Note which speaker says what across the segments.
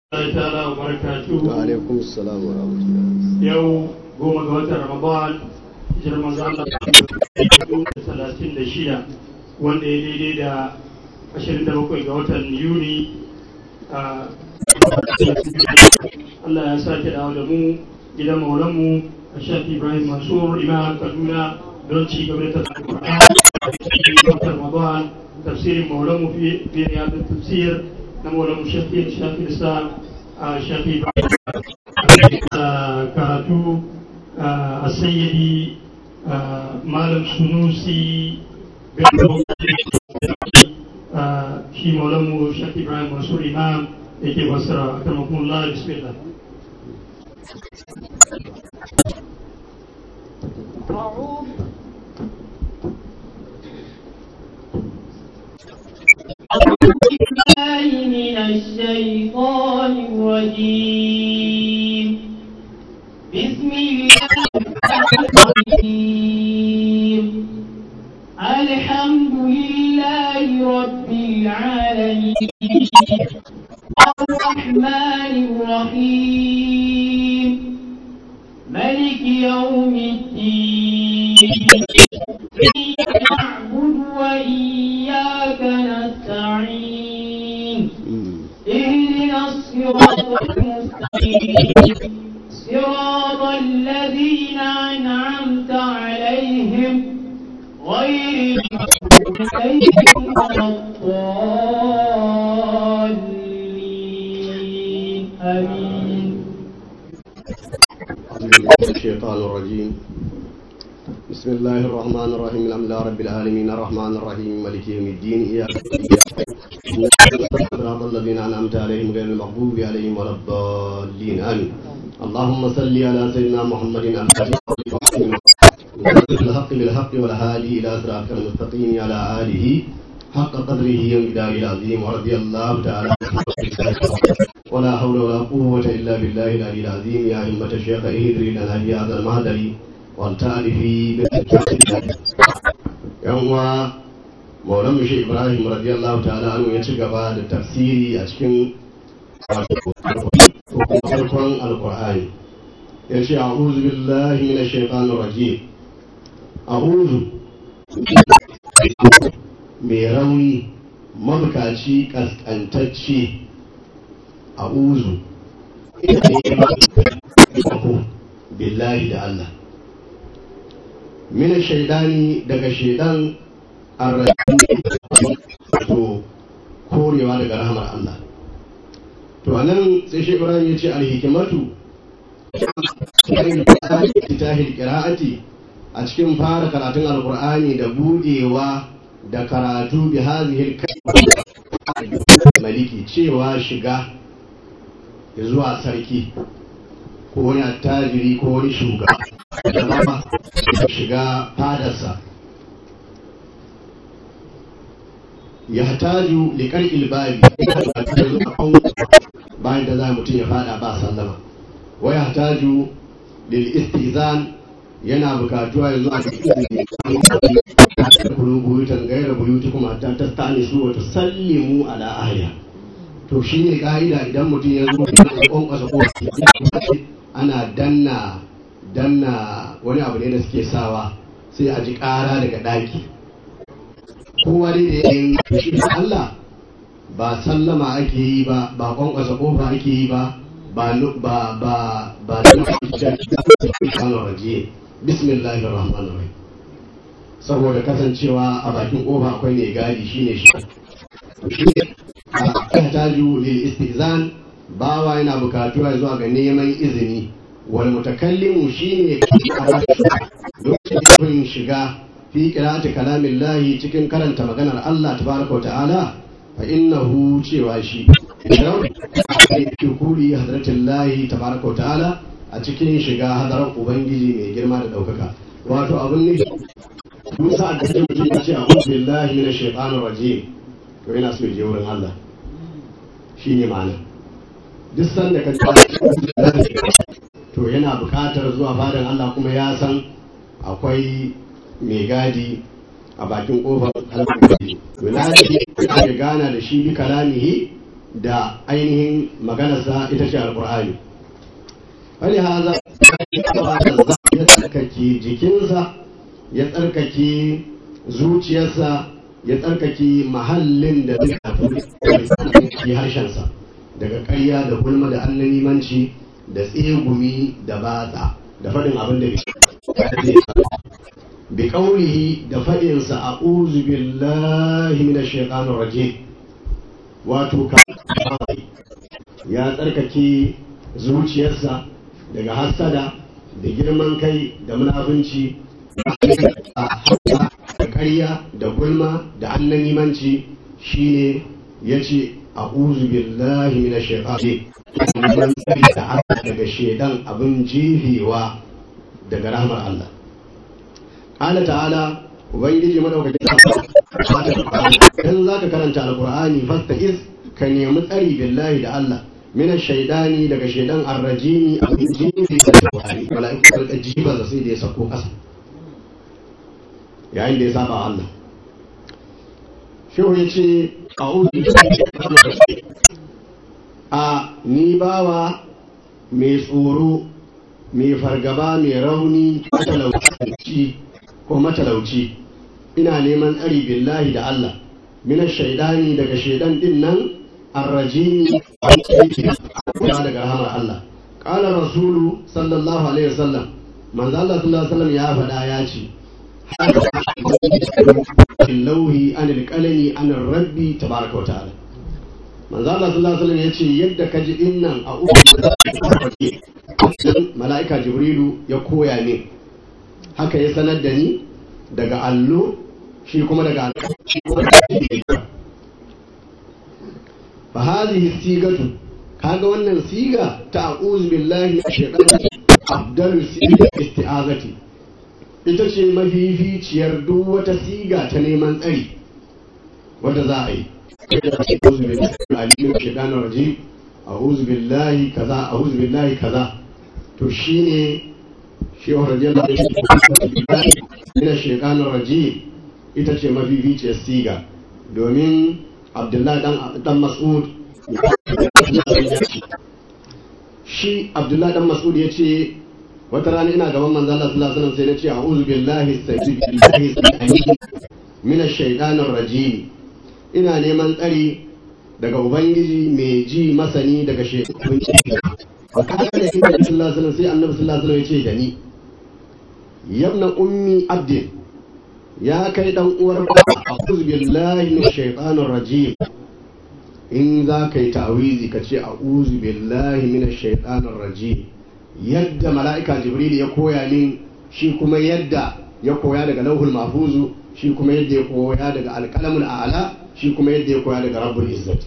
Speaker 1: Allah ta'ala wa barakatuhu
Speaker 2: wa alaikum assalam wa rahmatullah
Speaker 1: yau goma ga watan Ramadan hijirar manzo Allah talatin da shida wanda ya daidai da ashirin da bakwai ga watan Yuni a Allah ya sake dawo da mu gidan maulanmu a shafi Ibrahim Mansur Imam Kaduna don ci gaba da tafsirin watan Ramadan tafsirin maulanmu fi riyadun tafsir na maulanmu shafi shafi Islam a shafi karatu a sayyidi malam sunusi shi maulamu shafi ibrahim mansur imam da ke basira a karmakon bismillah
Speaker 3: أعوذ بالله من الشيطان الرجيم بسم الله الرحيم الحمد لله رب العالمين الرحمن الرحيم ملك يوم الدين إياك نعبد وإياك نستعين اهدنا الصراط المستقيم صراط الذين أنعمت عليهم غير المغضوب عليهم ولا الضالين آمين
Speaker 2: الشيطان الرجيم بسم الله الرحمن الرحيم الحمد لله رب العالمين الرحمن الرحيم مالك يوم الدين إياك صراط الذين أنعمت عليهم غير المغضوب عليهم ولا الضالين آمين اللهم صل على سيدنا محمد الحق بالحق والهادي إلى صراطك المستقيم على آله حق قدره ومقداره العظيم ورضي الله تعالى ولا حول ولا قوة إلا بالله العلي العظيم يا همة الشيخ اهدري لنا في هذا المهدر والتعرفي يوم مولم شيخ إبراهيم رضي الله تعالى عنه يتشغب التفسير أشكن farkon alkur'ani ya ce a'udhu billahi minash shaitanir rajim a'udhu mai rauni mabukaci kaskantacce a'udhu billahi da Allah minash shaitani daga shaidan arrajim to korewa daga rahmar Allah to anan sai shi ibrahim ya ce alhikimatu tahil qira'ati a cikin fara karatun alqur'ani da budewa da karatu bi hadhihi maliki cewa shiga zuwa sarki ko wani attajiri ko wani shugaba shiga fadarsa yahtaju liqar'il babi bayan da za mutum ya fada ba sallama wa yahtaju lil istizan yana bukatuwa ya zuwa ga kulu buyutan gaira buyutukum hatta tastanisu wa tusallimu ala ahliha to shine ka'ida idan mutum ya zo da kwankwasa ko ana danna danna wani abu ne da suke sawa sai a ji ƙara daga ɗaki kowa dai da yayin shi Allah ba sallama ake yi ba ba kwankwasa kofa ake yi ba ba ba ba ba da rajiye bismillahir rahmanir rahim saboda kasancewa a bakin kofa akwai mai gadi shine shi a taju lil istizan bawa yana bukatuwa zuwa ga neman izini wal mutakallimu shine lokacin shiga fi qira'ati kalamillahi cikin karanta maganar Allah tabaraka wa ta'ala fa innahu cewa shi fi kuri hadratillahi tabaraka wa ta'ala a cikin shiga hadarar ubangiji mai girma da daukaka wato abin ne Musa da ke mutum ya ce a'udhu billahi minash shaitanir rajim to yana so ya je wurin Allah shine ma'ana duk sanda ka to yana buƙatar zuwa fadan Allah kuma ya san akwai mai gadi a bakin kofar alƙur'ani wilaya ya gana da shi bi kalamihi da ainihin maganarsa ita ce alkur'ani wani haza ya tsarkake jikinsa ya tsarkake zuciyarsa ya tsarkake mahallin da zai tafi harshensa daga ƙarya da gulma da annanimanci da tsegumi da batsa da faɗin abin da bi ƙaunihi da faɗinsa a uzu billahi mina shaitanun raje wato ya tsarkake zuciyarsa daga hassada da girman kai da munafunci da ƙarya da gulma da annanimanci shine ya ce a uzu billahi mina shaitanun da daga shaidan abin jefewa daga rahmar Allah Ƙala ta'ala Ubangiji madaukakin dan za ka karanta alƙur'ani fasta is ka nemi tsari billahi da Allah mina shaidani daga shaidan arrajini abin jefe da alƙur'ani mala'iku da jiba da sai da ya sako ƙasa yayin da ya saba Allah shehu ya ce a ni bawa mai tsoro mai fargaba mai rauni matalauci ko matalauci ina neman tsari billahi da Allah mina shaidani daga shaidan din nan arrajini daga rahamar Allah qala rasulu sallallahu alaihi wasallam manzo Allah sallallahu alaihi wasallam ya faɗa ya ce lauhi anil qalami anir rabbi tabaraka wa ta'ala manzo Allah sallallahu alaihi wasallam yace yadda ka ji dinnan a uku mala'ika jibrilu ya koya min haka ya sanar da ni daga allo shi kuma daga fa hadhihi sigatu kaga wannan siga ta a'udhu billahi shaytanir afdalu siga isti'azati ita ce mafificiyar duk wata siga ta neman tsari wadda za a yi أعوذ بالله من الشيطان الرجيم أعوذ بالله كذا أعوذ بالله كذا تشيني شيخ رضي الله من الشيطان الرجيم ita ce mafificiyar siga domin abdullahi dan mas'ud shi abdullahi dan mas'ud ya ce wata rana ina gaban manzo Allah sallallahu alaihi wasallam sai na ce a'udhu billahi billahi min ash-shaytanir rajim ina neman tsari daga ubangiji mai ji masani daga shekarun a kasar da ina da sallallahu sai annabi sallallahu alaihi ya ce da ni yabna ummi abdin ya kai dan uwar a'udhu billahi minash shaitanir rajim in za ka yi ta'awizi ka ce a'udhu billahi minash shaitanir rajim yadda mala'ika jibril ya koya min shi kuma yadda ya koya daga lauhul mahfuzu shi kuma yadda ya koya daga alkalamul a'la shi kuma yadda ya koya daga rabbul izzat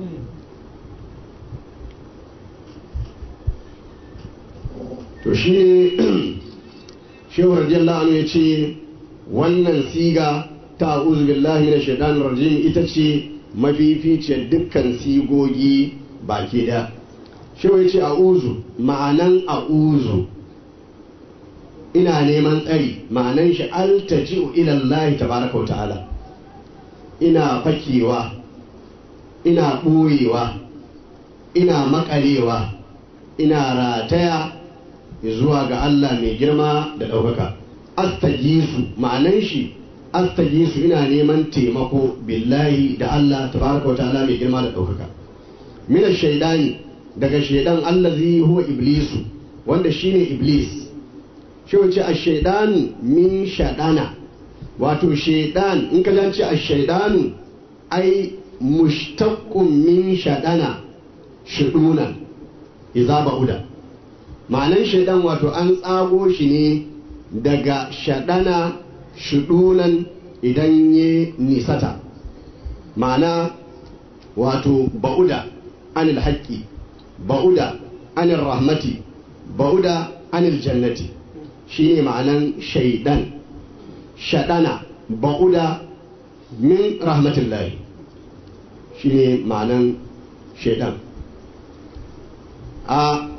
Speaker 2: to shi ne shehu radiyallahu anhu ya ce wannan siga ta a'udhu billahi minash shaitanir rajim ita ce mafificiyar dukkan sigogi baki da shehu ya ce a'udhu ma'anan a'udhu ina neman tsari ma'anan shi altaji'u ila Allah tabaraka wa ta'ala ina fakewa ina ɓoyewa ina makalewa ina rataya zuwa ga Allah mai girma da ɗaukaka astagisu ma'anan shi astagisu ina neman taimako billahi da Allah tabaraka wa ta'ala mai girma da ɗaukaka mina shaidani daga shaidan allazi huwa iblisu wanda shine iblis shi wace a shaidanu min shaɗana wato shaidan in ka ce a shaidanu ai mushtaqqun min shaɗana shiduna iza ba'uda ma'anan shaidan wato an tsago shi ne daga shaɗana shidunan idan ya nisata ma'ana wato ba'uda anil haƙƙi ba'uda anil rahmati ba'uda anil jannati shine ma'anan shaidan shaɗana ba'uda min rahmatullahi shine ma'anan shaidan a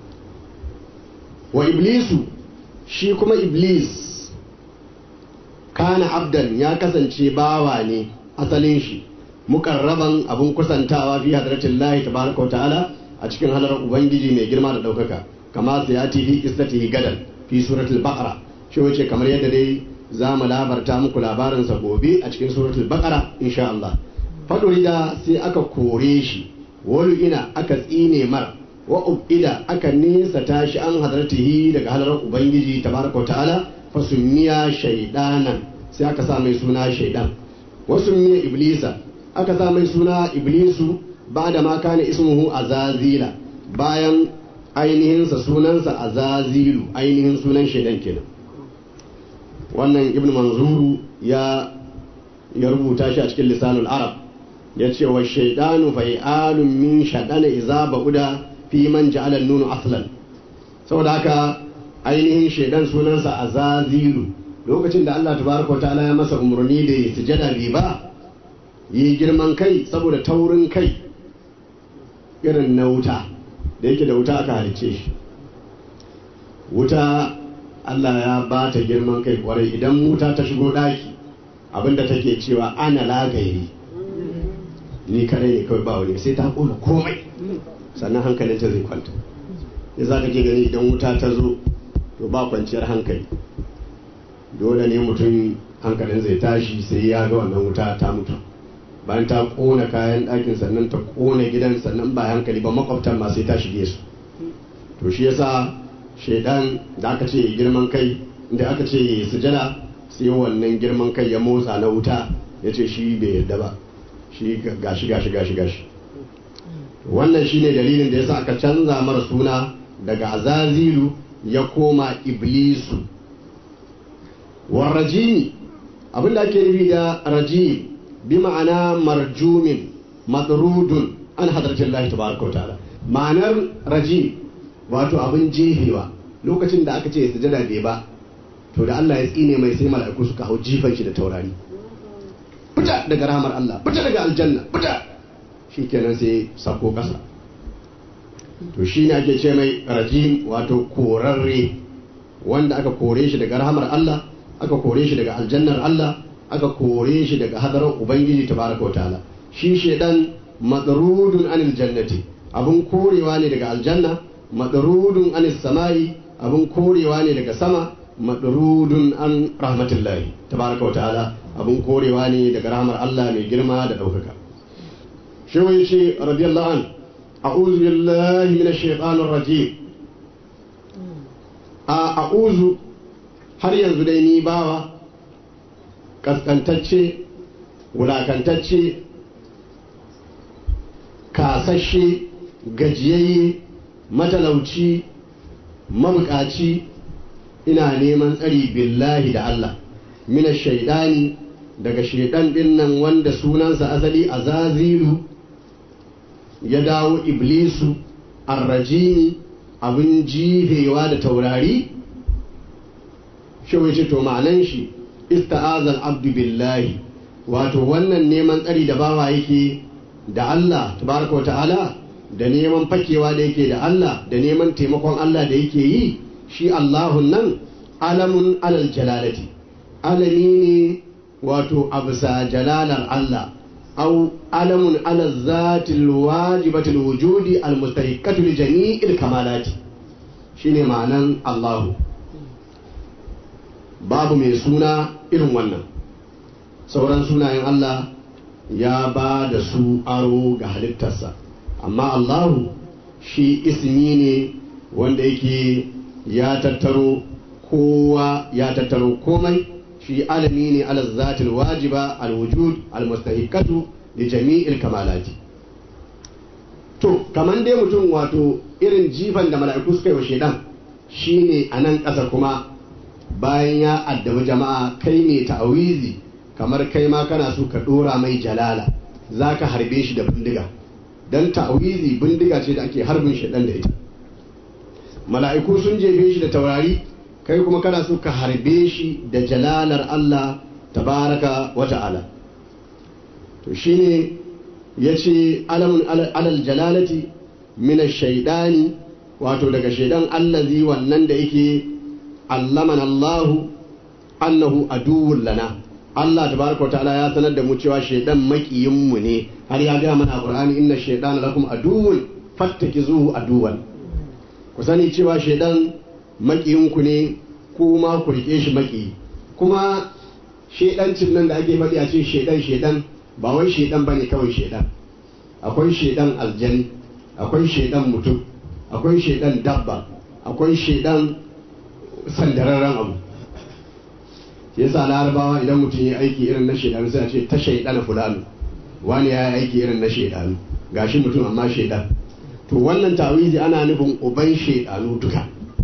Speaker 2: wa iblisu shi kuma iblis kana abdan ya kasance bawa ne asalin shi mukarraban abun kusantawa fi hadratillahi tabaraka wa ta'ala a cikin halar ubangiji mai girma da daukaka kama sayati fi qissatihi gadan fi suratul baqara shi wace kamar yadda dai za mu labarta muku labarinsa gobe a cikin suratul baqara insha Allah fadurida sai aka kore shi walu ina aka tsine mar wa ubida aka nesa tashi an hadartihi daga halar ubangiji tabaraka ta'ala fa sunniya shaydanan sai aka sa mai suna shaydan wasu miya iblisa aka sa mai suna iblisu ba da ma kana ismuhu azazila bayan ainihinsa sunansa azazilu ainihin sunan shaidan kenan wannan ibn manzuru ya ya rubuta shi a cikin lisanul arab ya ce wa shaidanu fai'alun min shaɗana iza ba'uda fi man ja'ala nunu aslan saboda haka ainihin shaidan sunansa azazilu lokacin da Allah tabaraka wa ta'ala ya masa umarni da ya sujada bai ba yi girman kai saboda taurin kai irin na wuta da yake da wuta aka halice shi wuta Allah ya ba ta girman kai kwarai idan wuta ta shigo daki abinda take cewa ana lagairi ni kare ne kawai ba wani sai ta kona komai sannan hankalinta zai kwanta ya za ka ke gani idan wuta ta zo to ba kwanciyar hankali dole ne mutum hankalin zai tashi sai ya ga wannan wuta ta mutu bayan ta kona kayan ɗakin sannan ta kona gidan sannan ba hankali ba makwabtan ma sai ta shige su to shi yasa shaidan da aka ce girman kai da aka ce sujada sai wannan girman kai ya motsa na wuta ya ce shi bai yarda ba shi gashi gashi gashi gashi wannan shine dalilin da yasa aka canza mara suna daga azazilu ya koma iblisu warrajimi abinda ake nufi da rajim bi ma'ana marjumin madrudun an hadratin Allah tabaraka wa ta'ala ma'anar rajim wato abin jefewa lokacin da aka ce sujada bai ba to da Allah ya tsine mai sai mala'iku suka hau jifan shi da taurari fita daga rahamar Allah fita daga aljanna fita shikenan sai sako kasa to shi ne ake ce mai rajim wato korarre wanda aka kore shi daga rahamar Allah aka kore shi daga aljannar Allah aka kore shi daga hadarar ubangiji tabaraka wa ta'ala shi shedan madarudun anil jannati abun korewa ne daga aljanna madarudun anis samai abun korewa ne daga sama madarudun an rahmatullahi tabaraka wa ta'ala abun korewa ne daga rahmar Allah mai girma da daukaka shi wai ce radiyallahu an a'udhu billahi minash shaitanir rajim a a'udhu har yanzu dai ni bawa kaskantacce wulakantacce kasashe gajiyayye matalauci mabukaci ina neman tsari billahi da Allah mina shaidani daga shaidan din nan wanda sunansa asali azazilu ya dawo iblisu arrajini abin jifewa da taurari shi ce to ma'anan shi ista'azal abdu billahi wato wannan neman tsari da bawa yake da Allah tabaraka wa ta'ala da neman fakewa da yake da Allah da neman taimakon Allah da yake yi shi Allahun nan alamun alal jalalati alami ne wato abisa jalalar Allah au alamun alal zatil wajibatil wujudi al mustahiqatu li jami'il kamalati shine ma'anan Allahu babu mai suna irin wannan sauran sunayen Allah ya ba da su aro ga halittarsa amma Allahu shi ismi ne wanda yake ya tattaro kowa ya tattaro komai shi alami ne ala zatil wajiba alwujud almustahiqatu li jami'il kamalati to kaman dai mutum wato irin jifan da mala'iku suka yi wa shedan shine a nan ƙasa kuma bayan ya addabi jama'a kai ne ta'awizi kamar kai ma kana so ka dora mai jalala za ka harbe shi da bindiga don ta'awizi bindiga ce da ake harbin shaɗan da ita mala'iku sun jefe shi da taurari kai kuma kana so ka harbe shi da jalalar Allah tabaraka wa ta'ala to shine ya ce alamun alal jalalati min shaidani wato daga shaidan allazi wannan da yake allamana Allahu annahu aduwwun lana Allah tabaraka wa ta'ala ya sanar da mu cewa shaidan makiyin mu ne har ya ga mana a Qur'ani inna shaydana lakum aduwwun fattakizuhu aduwan ku sani cewa shaidan makiyin ku ne kuma ku rike shi maki kuma shaidancin nan da ake faɗi a cikin shaidan shaidan ba wai shaidan bane kawai shaidan akwai shaidan aljani akwai shaidan mutum akwai shaidan dabba akwai shaidan sandararren abu shi yasa larabawa idan mutum ya aiki irin na shaidan sai a ce ta shaidan fulani wani ya yi aiki irin na shaidanu gashi mutum amma shaidan to wannan tawizi ana nufin uban shaidanu duka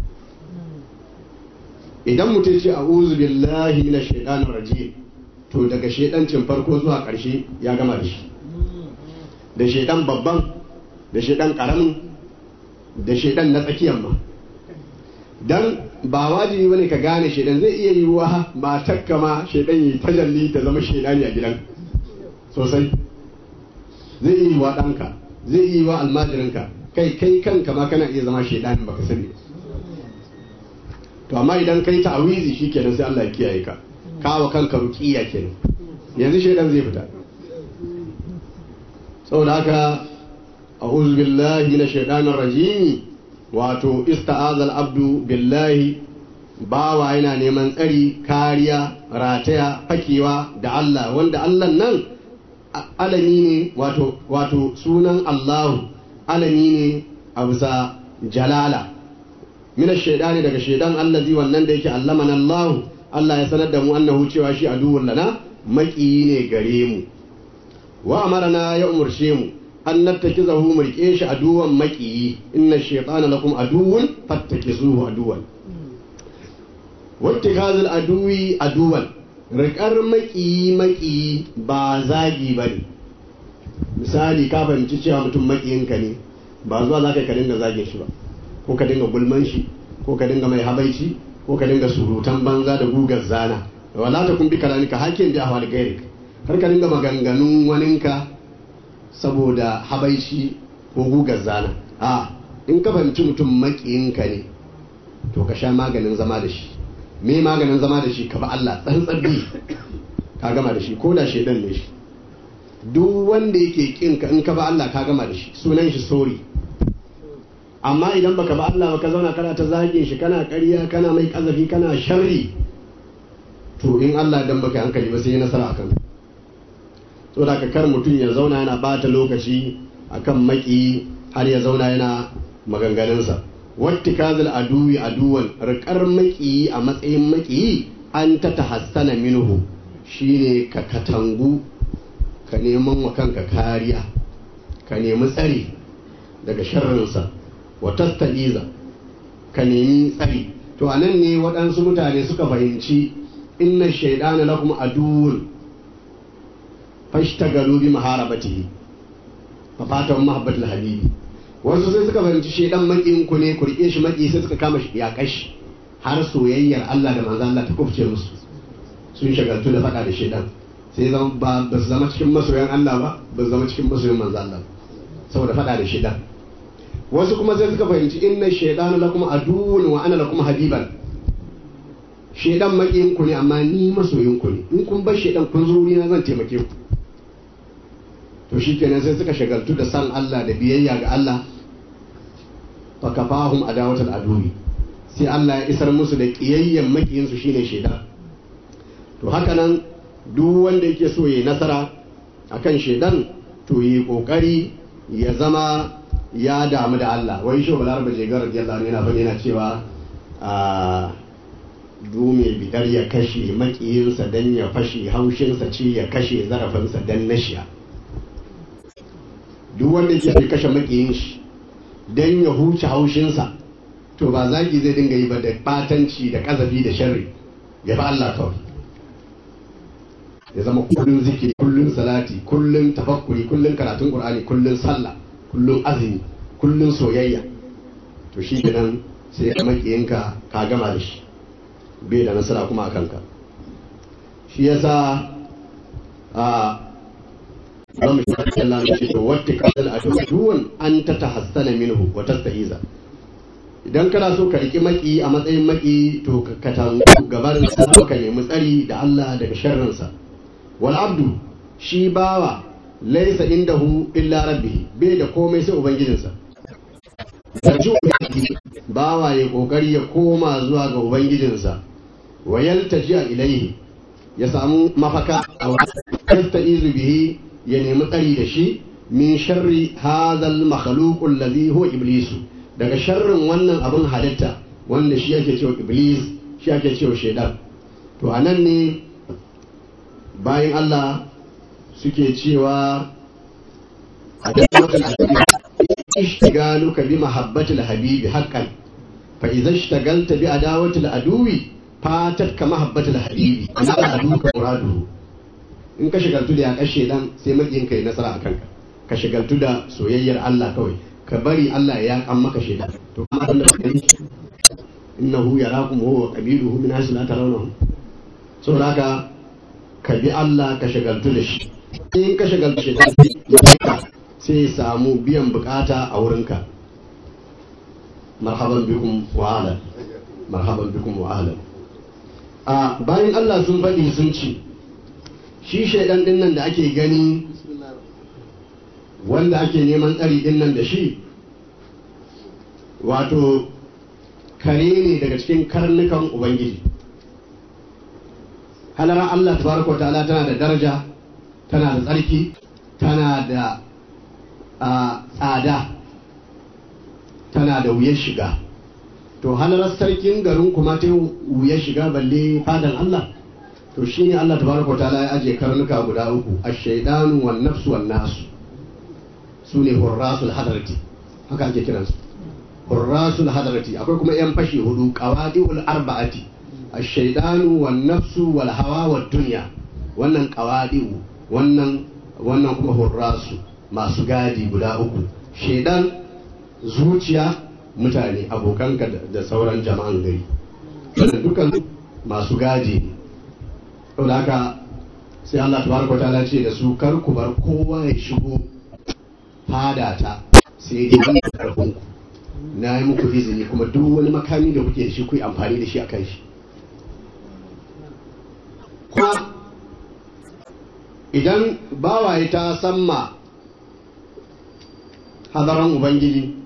Speaker 2: idan mutum ce a'udhu billahi minash shaitanir rajim to daga shaidancin farko zuwa ƙarshe ya gama da shi da shaidan babban da shaidan karamin da shaidan na tsakiyar ma dan ba wajibi bane ka gane shaidan zai iya yiwuwa matakka ma shaidan yi tajalli ta zama shaidani a gidan sosai zai iya yiwuwa ɗanka zai iya yiwuwa almajirinka kai kai kanka ma kana iya zama shaidanin baka sani to amma idan kai ta'awizi shikenan sai Allah ya kiyaye ka kawo kanka ruqiya kenan yanzu shaidan zai fita saboda haka a'udhu billahi minash shaitanir rajim wato ista'azal abdu billahi bawa yana neman tsari kariya rataya fakewa da Allah wanda Allah nan alami ne wato wato sunan Allahu alami ne a bisa jalala minash shaitani daga shaidan allazi wannan da yake allamana Allah Allah ya sanar da mu annahu cewa shi aduwwun lana maƙiyi ne gare mu wa amarna ya umurce mu an nattakizahu mu rike shi aduwan maƙiyi inna shaytana lakum aduwwun fattakizuhu aduwan wattikazul aduwi aduwan riƙar maƙiyi maƙiyi ba zagi bane misali ka fahimci cewa mutum maƙiyinka ne ba zuwa za ka dinga zagin shi ba ko ka dinga gulman shi ko ka dinga mai habaici ko ka dinga surutan banza da gugar zana wala ta kun bi kalanika hakin bi ahwal gairik har ka dinga maganganun waninka saboda habaici ko gugar zana a in ka fahimci mutum makiyinka ne to ka sha maganin zama da shi me maganin zama da shi ka ba Allah tsantsar bi ka gama da shi ko da shedan ne shi duk wanda yake kin ka in ka ba Allah ka gama da shi sunan shi sori amma idan baka ba Allah baka zauna kana ta zage shi kana ƙarya kana mai kazafi kana sharri to in Allah dan baka hankali ba sai ya nasara akan saboda ka kar mutum ya zauna yana bata lokaci akan maki har ya zauna yana maganganunsa wattikazul aduwi aduwan rikar maki a matsayin maki an ta tahassana minhu shine ka katangu ka neman wa kanka kariya ka nemi tsari daga sharrinsa wa tasta'iza ka nemi tsari to anan ne waɗansu mutane suka fahimci inna shaidana lakum aduwwun fashtagalu bi maharabatihi fa fatan mahabbatul habibi wasu sai suka fahimci shaidan makin ku ne ku rike shi maki sai suka kama shi ya kashi har soyayyar Allah da manzon Allah ta kufce musu sun shagaltu da faɗa da shaidan sai zama ba ba su zama cikin masoyan Allah ba ba su zama cikin masoyan manzon Allah saboda faɗa da shaidan wasu kuma sai suka fahimci inna shaidanu lakum aduwwun wa ana lakum habiban shaidan makiyin ku ne amma ni masoyin ku ne in kun bar shaidan kun zo wurina zan taimake ku to shikenan sai suka shagaltu da san Allah da biyayya ga Allah fa kafahum adawatul aduwi sai Allah ya isar musu da kiyayyen makiyin su shine shaidan to haka nan duk wanda yake so yayi nasara akan shaidan to yi kokari ya zama ya damu da Allah wai shi balar ba jegar radiyallahu anhu yana bane yana cewa a dume bidar ya kashe makiyinsa dan ya fashe haushinsa ce ya kashe zarafinsa dan nashiya duk wanda yake kashe makiyin shi dan ya huce haushinsa to ba zagi zai dinga yi ba da batanci da kazafi da sharri ya ba Allah kawai ya zama kullun zikiri kullun salati kullun tafakkuri kullun karatun qur'ani kullun sallah kullum azumi kullum soyayya to shi nan sai ka makiyinka ka gama da shi bai da nasara kuma a kanka shi yasa a zamu shi Allah ne ce to wata kasal aduwan an ta tahassana minhu wa tasta'iza idan kana so ka riki maki a matsayin maki to ka tangu gabarin sa ka nemi tsari da Allah daga sharrinsa wal abdu shi bawa laisa indahu illa rabbi bai da komai sai ubangijinsa yarji bawa ya kokari ya koma zuwa ga ubangijinsa wa yaltaji ilaihi ya samu mafaka a yastaizu bihi ya nemi tsari da shi min sharri hadhal makhluq alladhi huwa iblis daga sharrin wannan abin halitta wanda shi ake cewa iblis shi ake cewa shaidan to anan ne bayan Allah suke cewa ishtigaluka bi mahabbatil habibi haqqan fa idza ishtagalta bi adawatil aduwi fatat ka mahabbatil habibi ana aduka muradu in ka shigaltu da ya kashe dan sai makin kai nasara akan ka ka shigaltu da soyayyar Allah kawai ka bari Allah ya kan maka shaidan to kuma abin da kake innahu yarakum huwa qabiluhu min haythu la tarawnahum saboda haka ka bi Allah ka shagaltu da shi in ka shagaltu shi sai ya samu biyan bukata a wurinka marhaban bikum wa ahlan marhaban bikum wa ahlan a bayan Allah sun faɗi sun ci shi shaidan din nan da ake gani wanda ake neman tsari din nan da shi wato kare ne daga cikin karnukan ubangiji halarar Allah tabaraka wa ta'ala tana da daraja tana da tsarki tana da tsada tana da wuyar shiga to halarar sarkin garin kuma ta wuyar shiga balle fadan Allah to shine Allah tabaraka wa ta'ala ya aje karnuka guda uku ash-shaydanu wan nafsu wan nasu sune hurrasul hadarati haka ake kiransu hurrasul hadarati akwai kuma yan fashi hudu qawadiul arba'ati ash-shaydanu wan nafsu wal hawa wad dunya wannan qawadiu wannan wannan kuma hurrasu masu gadi guda uku shaidan zuciya mutane abokanka da sauran jama'an gari wannan dukan masu gadi ne saboda haka sai Allah tabaraka ta'ala ce da su kar ku bar kowa ya shigo fadata sai dai wani karfin ku na yi muku izini kuma duk wani makami da kuke da shi ku yi amfani da shi a kan shi kuma idan bawaye ta samma hadaran ubangiji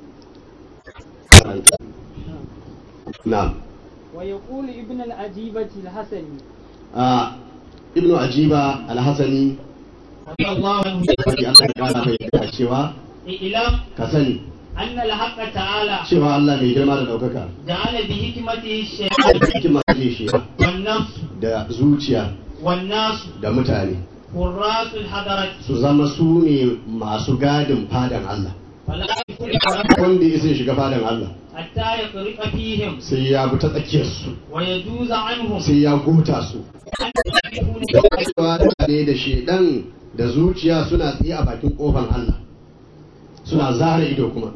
Speaker 2: na
Speaker 3: ويقول ابن العجيبة الحسني
Speaker 2: a ibnu ajiba alhassani
Speaker 1: رضي الله عنه
Speaker 2: wani allah ya kara mai da cewa
Speaker 1: اعلم
Speaker 2: ka sani
Speaker 1: أن الحق تعالى
Speaker 2: cewa allah mai girma da ɗaukaka
Speaker 1: جعل بحكمته الشيء
Speaker 2: hikima ce shi
Speaker 1: والنفس
Speaker 2: da zuciya
Speaker 1: والناس
Speaker 2: da mutane
Speaker 1: حراس الحضرة
Speaker 2: su zama su ne masu gadin fadan allah
Speaker 1: فلا يفرق
Speaker 2: wanda ya sai shiga fadan allah
Speaker 1: حتى يطرق فيهم
Speaker 2: sai ya bi ta tsakiyarsu
Speaker 1: ويجوز عنهم
Speaker 2: sai ya gota su
Speaker 1: أن يكون
Speaker 2: cewa ne da shedan da zuciya suna tsaye a bakin kofan Allah suna zara ido kuma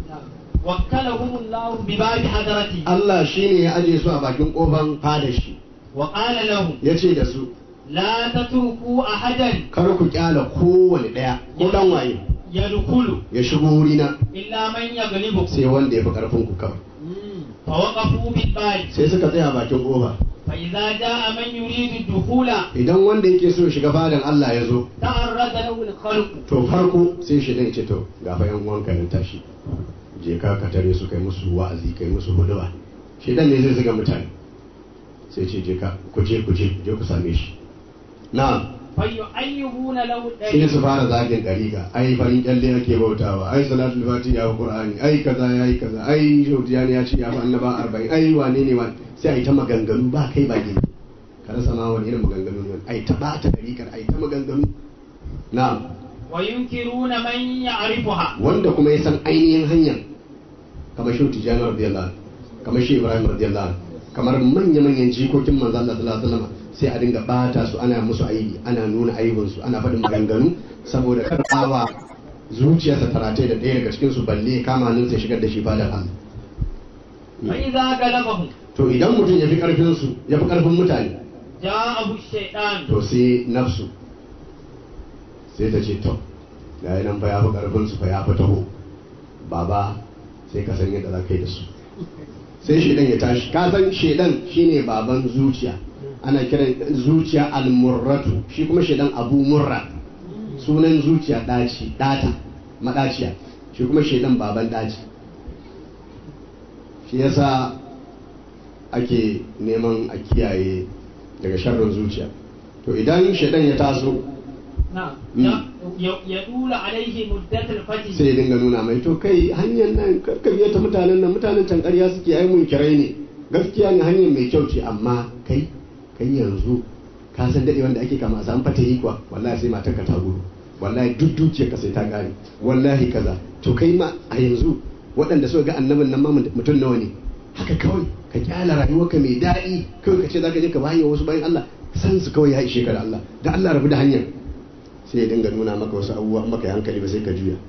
Speaker 1: وكلهم الله بباب حضرته
Speaker 2: Allah shine ya aje su a bakin kofan fada shi
Speaker 1: وقال لهم
Speaker 2: ya ce da su
Speaker 1: لا تتركوا أحدا
Speaker 2: kar ku kyala kowane ɗaya ko dan waye
Speaker 1: يدخل
Speaker 2: ya shigo wurina
Speaker 1: إلا من يغلبكم
Speaker 2: sai wanda ya fi karfin ku kawai
Speaker 1: فوقفوا بالباب
Speaker 2: sai suka tsaya bakin kofa
Speaker 1: فإذا جاء من يريد الدخول
Speaker 2: idan wanda yake so ya shiga fadan Allah ya zo
Speaker 1: تعرض له الخلق
Speaker 2: to farko sai shi ya ce to ga fa yan uwanka nan tashi je ka ka tare su kai musu wa'azi kai musu huduba shi dan ne zai zuga mutane sai ce je ka ku je ku je je ku same shi na
Speaker 1: فيعيبون له
Speaker 2: sai
Speaker 1: الدليل
Speaker 2: su fara zagin dariƙa ai farin kyalle ake bautawa ai salatul fati ya fi qur'ani ai kaza yayi kaza ai shautiyani ya ce ya fi annaba 40 ai wane ne wani sai ai ta maganganu ba kai ba gini ka rasa ma wani irin maganganu ne ai ta ba ta dariƙar ai ta maganganu na'am
Speaker 1: وينكرون من يعرفها
Speaker 2: wanda kuma ya san ainihin hanyar kamar shi tijjani radiyallahu anhu, kamar shi ibrahim radiyallahu anhu, kamar manya-manyan jikokin manzo Allah sallallahu alaihi wasallam sai a dinga bata su ana musu aibi ana nuna aibin su ana faɗin maganganu saboda karbawa zuciyarsa taratai da ɗaya daga cikin su balle kama nan sai shigar da shi fadar Allah
Speaker 1: فإذا غلبهم
Speaker 2: to idan mutum ya fi karfin su ya fi karfin mutane
Speaker 1: جاءه الشيطان
Speaker 2: to sai nafsu sai ta ce to ga nan fa ya fi karfin su fa ya fi taho baba sai ka san yadda za ka yi da su sai shedan ya tashi ka san shedan shine baban zuciya ana kiran zuciya almurratu shi kuma shaidan abu murra sunan zuciya daci data madaciya shi kuma shaidan baban daci shi yasa ake neman a kiyaye daga sharrin zuciya to idan shaidan ya taso
Speaker 3: نعم
Speaker 2: مم.
Speaker 3: ي- يدول عليه مدة الفتح
Speaker 2: sai ya dinga nuna mai to kai hanyar nan karka biya ta mutanen nan mutanen can ƙarya suke ai mun kirai ne gaskiya ne hanyar mai kyau ce amma kai kai yanzu ka san dade wanda ake kama a samu fata yi kuwa wallahi sai matar ka ta gudu wallahi duk dukiyar ka sai ta gane wallahi kaza to kai ma a yanzu waɗanda suka ga annabin nan ma mutum nawa ne haka kawai ka kyala rayuwarka mai daɗi kawai ka ce za ka je ka bayan wasu bayan Allah san su kawai ya ishe ka da Allah da Allah rabu da hanyar sai ya dinga nuna maka wasu abubuwa in maka yi hankali ba sai ka juya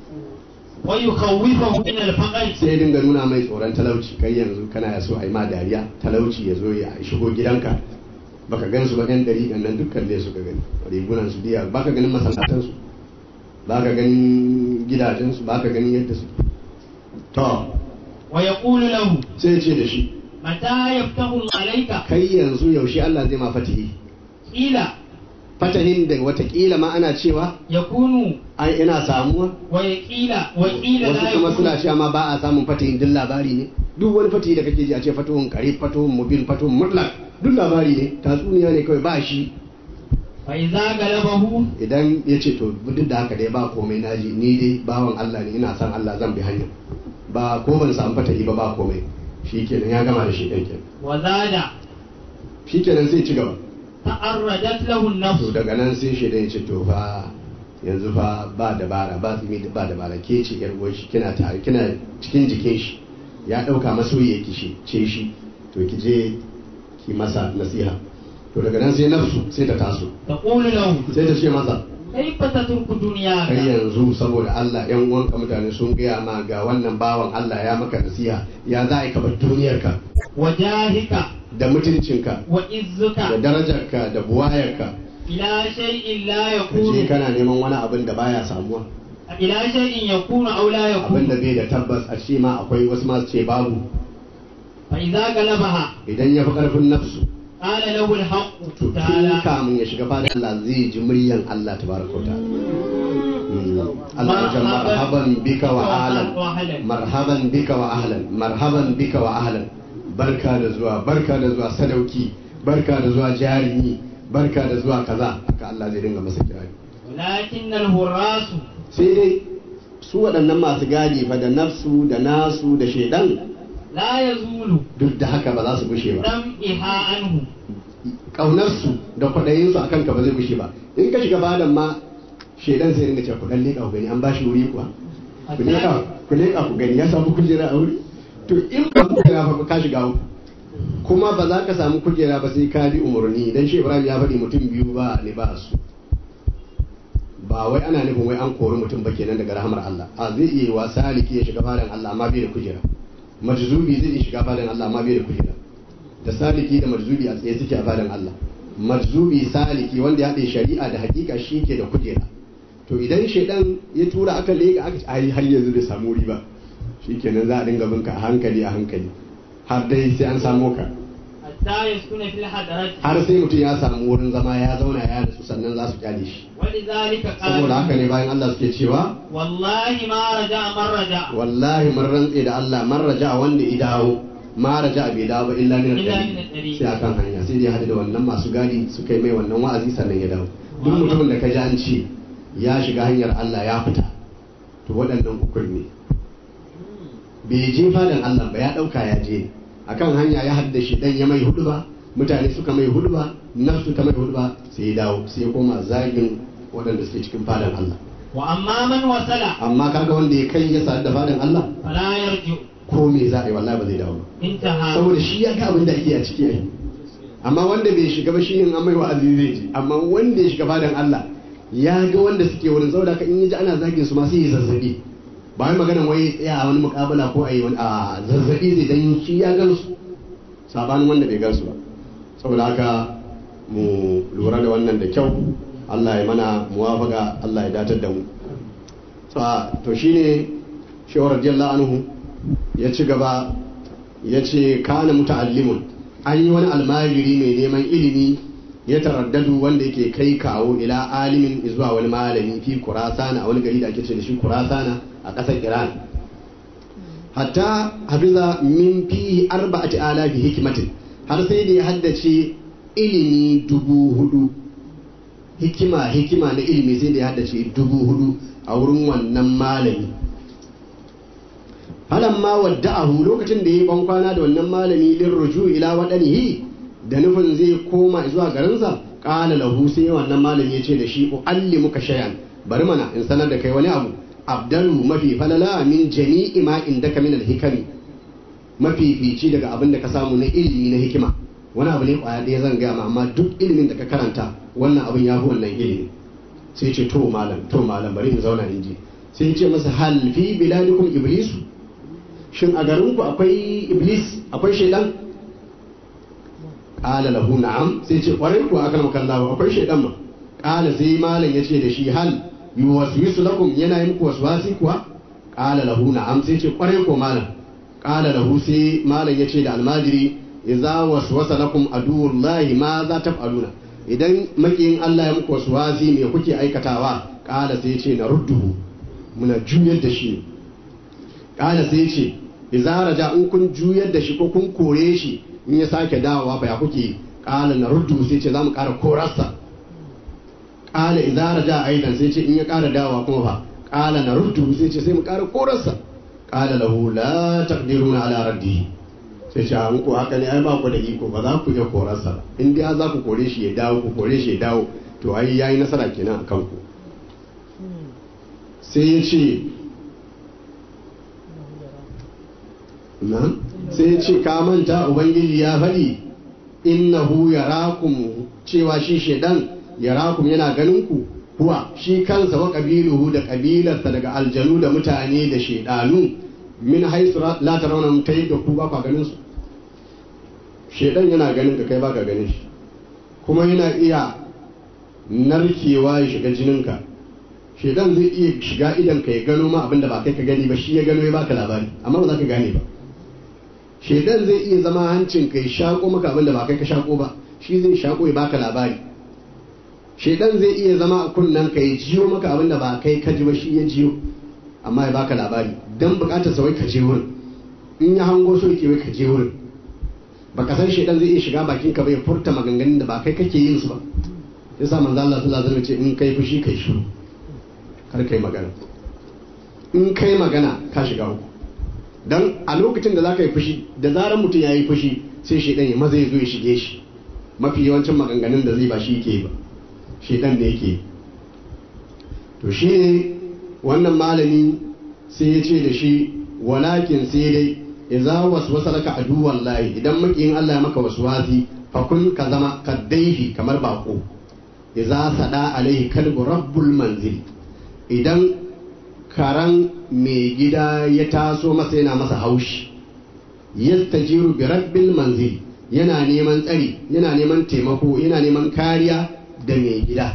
Speaker 3: ويخوفه من الفقر
Speaker 2: sai ya dinga nuna mai tsoron talauci kai yanzu kana ya so a yi ma dariya talauci ya zo ya shigo gidanka baka gan su ba yan dari nan dukkan dai suka gani rigunan su biya baka ganin masallatan su baka ganin gidajen su baka ganin yadda su to
Speaker 3: ويقول له
Speaker 2: sai ya ce da shi
Speaker 3: متى يفتح الله عليك
Speaker 2: kai yanzu yaushe Allah zai ma fatihi
Speaker 3: قيل
Speaker 2: fatahin da watakila ma ana cewa
Speaker 3: يكون
Speaker 2: ai ina samuwa
Speaker 3: ويقيل وقيل
Speaker 2: wasu
Speaker 3: لا
Speaker 2: kuma
Speaker 3: يكون
Speaker 2: suna cewa ma ba a samun fatihin duk labari ne duk wani fatihi da kake ji a ce fatuhun kare fatuhun mubin fatuhun mutlak duk labari ne tatsuniya ne kawai ba shi
Speaker 3: فإذا غلبه
Speaker 2: idan ya ce to duk da haka dai ba komai naji ni dai bawan Allah ne ina san Allah zan bi hanya ba ko ban samu fatahi ba ba komai shikenan ya gama da shi ɗan kenan
Speaker 3: وزاد
Speaker 2: shikenan sai ci gaba
Speaker 3: تعرضت له
Speaker 2: to
Speaker 3: النفس
Speaker 2: daga nan sai shi ya ce to fa yanzu fa ba dabara ba tsimi ba dabara ke ce yar uwar shi kina tare kina cikin jikin shi ya dauka masoyi yake shi ce shi to ki je ki masa nasiha to daga nan sai nafsu sai ta taso
Speaker 3: تقول له
Speaker 2: sai ta ce masa
Speaker 3: كيف تترك
Speaker 2: kai
Speaker 3: دنياك
Speaker 2: yanzu saboda Allah yan uwanka mutane sun gaya ma ga wannan bawan Allah ya maka nasiha ya za a yi ka bar duniyarka
Speaker 3: وجاهك
Speaker 2: da mutuncinka da
Speaker 3: وعزك
Speaker 2: darajarka da buwayarka
Speaker 3: إلى شيء لا
Speaker 2: ka je
Speaker 3: يكون
Speaker 2: kana neman wani abin da baya samuwa
Speaker 3: إلى شيء يكون أو لا
Speaker 2: abin da
Speaker 3: يكون
Speaker 2: bai da tabbas a ce ma akwai wasu masu ce babu
Speaker 3: فإذا غلبها
Speaker 2: idan ya fi karfin nafsu
Speaker 3: قال له الحق
Speaker 2: to tun
Speaker 3: تعالى
Speaker 2: kamun ya shiga fadar Allah zai ji muryan Allah tabaraka wa ta'ala Mm. Allah ya ce marhaban bika wa ahlan marhaban bika wa ahlan marhaban bika wa ahlan barka da zuwa barka da zuwa sadauki barka da zuwa jarumi barka da zuwa kaza haka Allah zai dinga masa kirari
Speaker 3: ولكن الهراس
Speaker 2: sai dai su waɗannan masu gadi fa da nafsu da nasu da shaidan
Speaker 3: لا يزول
Speaker 2: duk da haka ba za su gushe ba
Speaker 3: دمئها عنه
Speaker 2: ƙaunarsu da kwaɗayinsu a kanka ba zai gushe ba in ka shiga badan ma shaidan sai dinga cewa ku dan leƙa ku gani an ba shi wuri kuwa ku leƙa ku leƙa ku gani ya samu kujera a wuri to in ba kujera fa ka shiga uku kuma ba za ka samu kujera ba sai ka bi umarni dan shi Ibrahim ya faɗi mutum biyu ba ne ba su ba wai ana nufin wai an kori mutum ba kenan daga rahamar Allah a zai iya wa saliki ya shiga fadan Allah amma bai da kujera majzubi zai iya shiga fadan Allah amma bai da kujera da saliki da majzubi a tsaye suke a fadan Allah majzubi saliki wanda ya haɗe shari'a da hakika shi ke da kujera to idan shaidan ya tura aka lega aka ai har yanzu bai samu wuri ba shikenan za a dinga binka a hankali a hankali har dai sai an samu ka
Speaker 3: حتى يسكن في الحضرة
Speaker 2: har sai mutum ya samu wurin zama ya zauna ya rasu sannan za su kyale shi
Speaker 3: ولذلك
Speaker 2: saboda haka
Speaker 3: قال
Speaker 2: ne bayan Allah suke cewa
Speaker 3: والله ما رجع من رجع
Speaker 2: wallahi mun rantse da Allah man raja wanda ya dawo ma raja bai dawo ba illa min
Speaker 3: Illa
Speaker 2: al
Speaker 3: min al-tariq.
Speaker 2: sai akan hanya sai dai hadu da wannan masu gadi suka yi mai wannan wa'azi sannan ya dawo duk mutumin da ka ji an ce ya shiga hanyar Allah ya fita to waɗannan ukun ne bai je fadan Allah ba ya ɗauka ya je akan hanya ya hadda shi dan ya mai hudu ba mutane suka mai hudu ba nafsu ta mai hudu ba sai ya dawo sai ya koma zagin waɗanda suke cikin fadan Allah
Speaker 3: وأما من وصل
Speaker 2: amma kaga wanda ya kai ya sadu da fadan Allah
Speaker 3: فلا يرجع
Speaker 2: ko me za a yi wallahi ba zai dawo ba
Speaker 3: انتهى
Speaker 2: saboda shi ya ga abin da ake a ciki ai amma wanda bai shiga ba shi ne an mai wa'azi zai ji amma wanda ya shiga fadan Allah ya ga wanda suke wurin saboda ka in ya ji ana zagin su ma sai ya zazzabi ba wai magana wai tsaya a wani mukabala ko a yi wani a zazzabi zai dan shi ya gan su sabanin wanda bai gan su ba saboda haka mu lura da wannan da kyau Allah ya mana muwafaka Allah ya datar da mu Sa- to shine shawar radiyallahu anhu ya ci gaba ya ce kana muta'allimun an yi wani almajiri mai neman ilimi ya taraddadu wanda yake kai kawo ila alimin zuwa wani malami fi kurasana a wani gari da ake ce da shi kurasana a ƙasar iran hatta hafiza min fi arba'ati alafi hikimatin har sai da ya haddace ilimi dubu hudu hikima hikima na ilimi sai da ya haddace dubu hudu a wurin wannan malami ma wadda'ahu lokacin da ya ban kwana da wannan malami lin ruju ila wadanihi da nufin zai koma zuwa garinsa qala lahu sai wannan malami ya ce da shi uallimuka shay'an bari mana in sanar da kai wani abu abdalu mafi falala min jami'i ma indaka min alhikami mafi fici daga abin da ka samu na ilimi na hikima wani abu ne kwaya ɗaya zan gaya ma amma duk ilimin da ka karanta wannan abin ya fi wannan ilimi sai ce to malam to malam bari in zauna in ji sai ce masa hal fi biladikum iblisu shin a garinku akwai iblis akwai shaidan qala lahu na'am sai ce kwarai ku aka maka Allah akwai shaidan ma qala sai malam yace da shi hal yuwaswisu lakum yana yin ku waswasi kuwa qala lahu na'am sai ce kwarai ko malam qala lahu sai malam yace da almajiri idza waswasa lakum aduwullahi ma za taf'aluna idan makiyin Allah ya muku waswasi me kuke aikatawa qala sai yace na rudduhu muna juyar da shi kala sai ce idza raja in kun juyar da shi ko kun kore shi in ya sake dawowa fa ya kuke kala na ruddu sai ce zamu kara korarsa kala idza raja aidan sai ce in ya kara dawowa kuma fa kala na ruddu sai ce sai mu kara korarsa kala lahu la taqdiruna ala raddi sai ce an ku haka ne ai ba ku da iko ba za ku iya korarsa ba in dai za ku kore shi ya dawo ku kore shi ya dawo to ai yayi nasara kenan akan ku sai ya ce nan sai ya ce ka manta ubangiji ya faɗi innahu yarakum cewa shi shedan yarakum yana ganin ku huwa shi kansa wa qabiluhu da kabilarsa daga aljanu da mutane da shedanu min haisu la tarawna ta da ku ba ka ganin su shedan yana ganin ka kai ba ka ganin shi kuma yana iya narkewa ya shiga jininka shedan zai iya shiga idan ka ya gano ma abinda ba kai ka gani ba shi ya gano ya baka labari amma ba za ka gane ba shedan zai iya zama hancin ka ya shako maka abinda ba kai ka shako ba shi zai shako ya baka labari shedan zai iya zama a kunnen ka ya jiyo maka abinda ba kai ka ji ba shi ya jiyo amma ya baka labari dan bukatar sa wai ka je wurin in ya hango so yake wai ka je wurin baka san shedan zai iya shiga bakin ka bai furta maganganun da ba kai kake yin su ba yasa manzo Allah sallallahu alaihi wasallam ce in kai fushi kai shiru kar kai magana in kai magana ka shiga uku dan a lokacin da zaka yi fushi da zarar mutum ya yi fushi sai shedan ya maza ya zo ya shige shi mafi yawancin maganganun da zai ba shi yake ba shedan ne yake to shi ne wannan malami sai ya ce da shi walakin sai dai idza waswasa laka aduwan lahi idan makiyin Allah ya maka waswasi fa kun ka zama kaddaihi kamar bako idza sada alaihi kalbu rabbul manzil idan karan mai gida ya taso masa yana masa haushi yastajiru bi rabbil manzil yana neman tsari yana neman taimako yana neman kariya da mai gida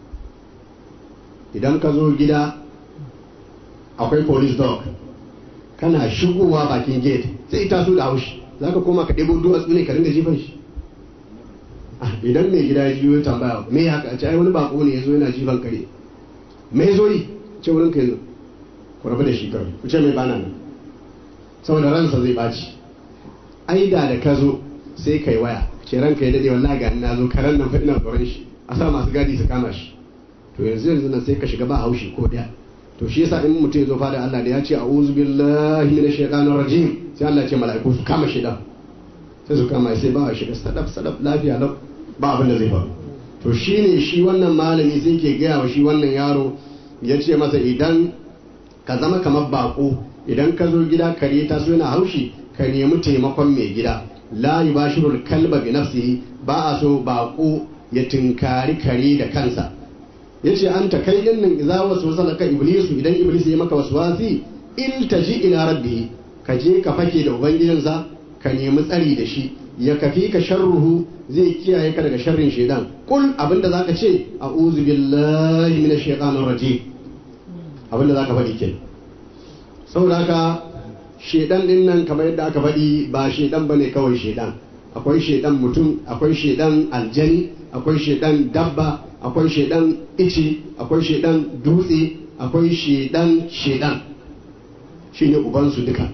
Speaker 2: idan ka zo gida akwai police dog kana shigowa bakin gate sai taso da haushi za ka koma ka ɗebo duwatsu ne ka ringa jifan shi idan mai gida ya jiyo tambaya me haka a ce ai wani bako ne ya zo yana jifan kare me zo yi ce wurin ka zo ku rabu da shi kawai ku ce mai bana nan saboda ransa zai ɓaci ai da da ka zo sai kai waya ce ranka ya dade wallahi ga na zo karan nan fa ina tsoron shi a sa masu gadi su kama shi to yanzu yanzu nan sai ka shiga ba haushi ko daya to shi yasa in mutum ya zo fada Allah da ya ce a'udhu billahi minash shaitanir rajim sai Allah ya ce mala'iku su kama shi da sai su kama sai ba shiga sadaf sadaf lafiya lau ba abin da zai faru to shine shi wannan malami sai ke gaya wa shi wannan yaro ya ce masa idan ka zama kamar bako idan ka zo gida kare ta so yana haushi ka nemi taimakon mai gida la yubashirul kalba bi nafsihi ba a so bako ya tinkari kare da kansa yace an ta kai din nan idza waswasa laka iblisu idan iblis ya maka waswasi iltaji ila rabbi ka je ka fake da ubangijinsa ka nemi tsari da shi ya kafi ka sharruhu zai kiyaye ka daga sharrin shaidan kul abinda zaka ce a'udhu billahi minash shaitanir rajim abinda zaka faɗi kenan saboda haka shaidan din nan kamar yadda aka faɗi ba shaidan bane kawai shaidan akwai shaidan mutum akwai shaidan aljani akwai shaidan dabba akwai shaidan ice akwai shaidan dutse akwai shaidan shaidan shine ubansu duka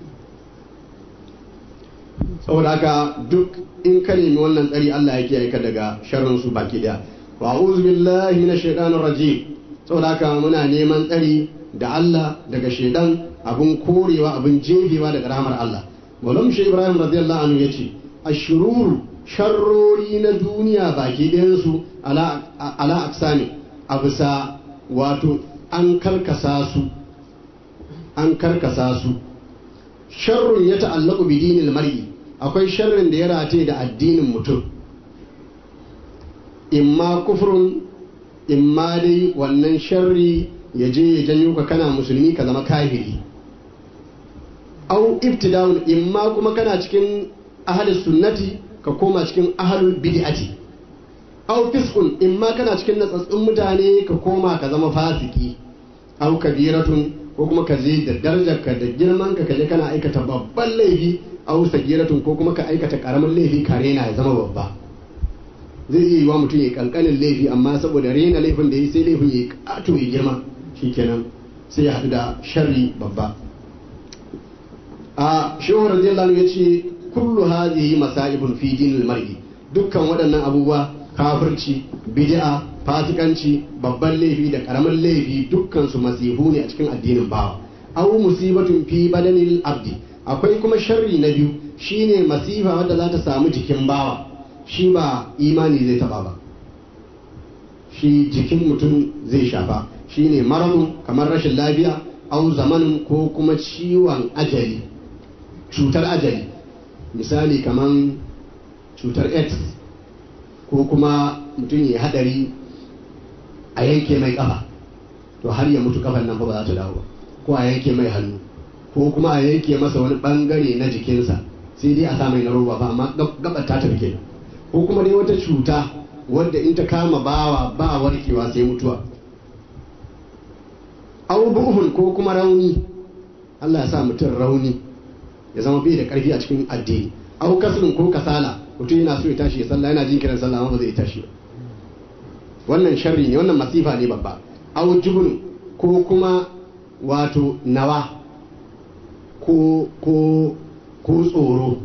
Speaker 2: saboda haka duk in ka nemi wannan tsari Allah ya kiyaye ka daga sharrin su baki daya wa a'udhu billahi minash shaitanir rajim saboda haka muna neman tsari da Allah daga shaidan abun korewa abun jefewa daga rahmar Allah Maulana Shi Ibrahim radiyallahu anhu yace ashururu sharrori na duniya baki ɗayan su ala ala aksami a bisa wato an karkasa su an karkasa su sharrun ya ta'allaku bi dinil mar'i akwai sharrin da ya rataye da addinin mutum imma kufrun imma dai wannan sharri ya je ya janyo ka kana musulmi ka zama kafiri au ibtida'un imma kuma kana cikin ahlus sunnati ka koma cikin ahlul bid'ati au fisqun imma kana cikin natsatsun mutane ka koma ka zama fasiki au kabiratun ko kuma ka je da darajarka da girman ka kaje kana aikata babban laifi au sagiratun ko kuma ka aikata karamin laifi ka rena ya zama babba zai iya yi wa mutum ya kankanin laifi amma saboda rena laifin da ya sai laifin ya kato ya girma shikenan sai ya haɗu da sharri babba a shehu radiyallahu ya ce kullu hadhihi masaibun fi dinil mar'i dukkan waɗannan abubuwa kafirci bid'a fasikanci babban laifi da karamin laifi dukkan su masihu ne a cikin addinin bawa aw musibatun fi badanil abdi akwai kuma sharri na biyu shine masifa wadda za ta samu jikin bawa shi ba imani zai taba ba shi jikin mutum zai shafa shine maradun kamar rashin lafiya au zamanin ko kuma ciwon ajali cutar ajali misali kamar cutar aids ko kuma mutum ya hadari a yanke mai kafa to har ya mutu kafan nan fa ba za ta dawo ba ko a yanke mai hannu ko kuma a yanke masa wani bangare na jikinsa sai dai a sa mai na roba ba amma gabar ta tafi kenan ko kuma dai wata cuta wadda in ta kama bawa ba warkewa sai mutuwa au buhun ko kuma rauni Allah ya sa mutum rauni ya zama bai da karfi a cikin addini au kasrin ko kasala mutum yana so ya tashi ya sallah yana jin kiran sallah amma ba zai tashi ba wannan sharri ne wannan masifa ne babba au jubun ko kuma wato nawa ko ko ko tsoro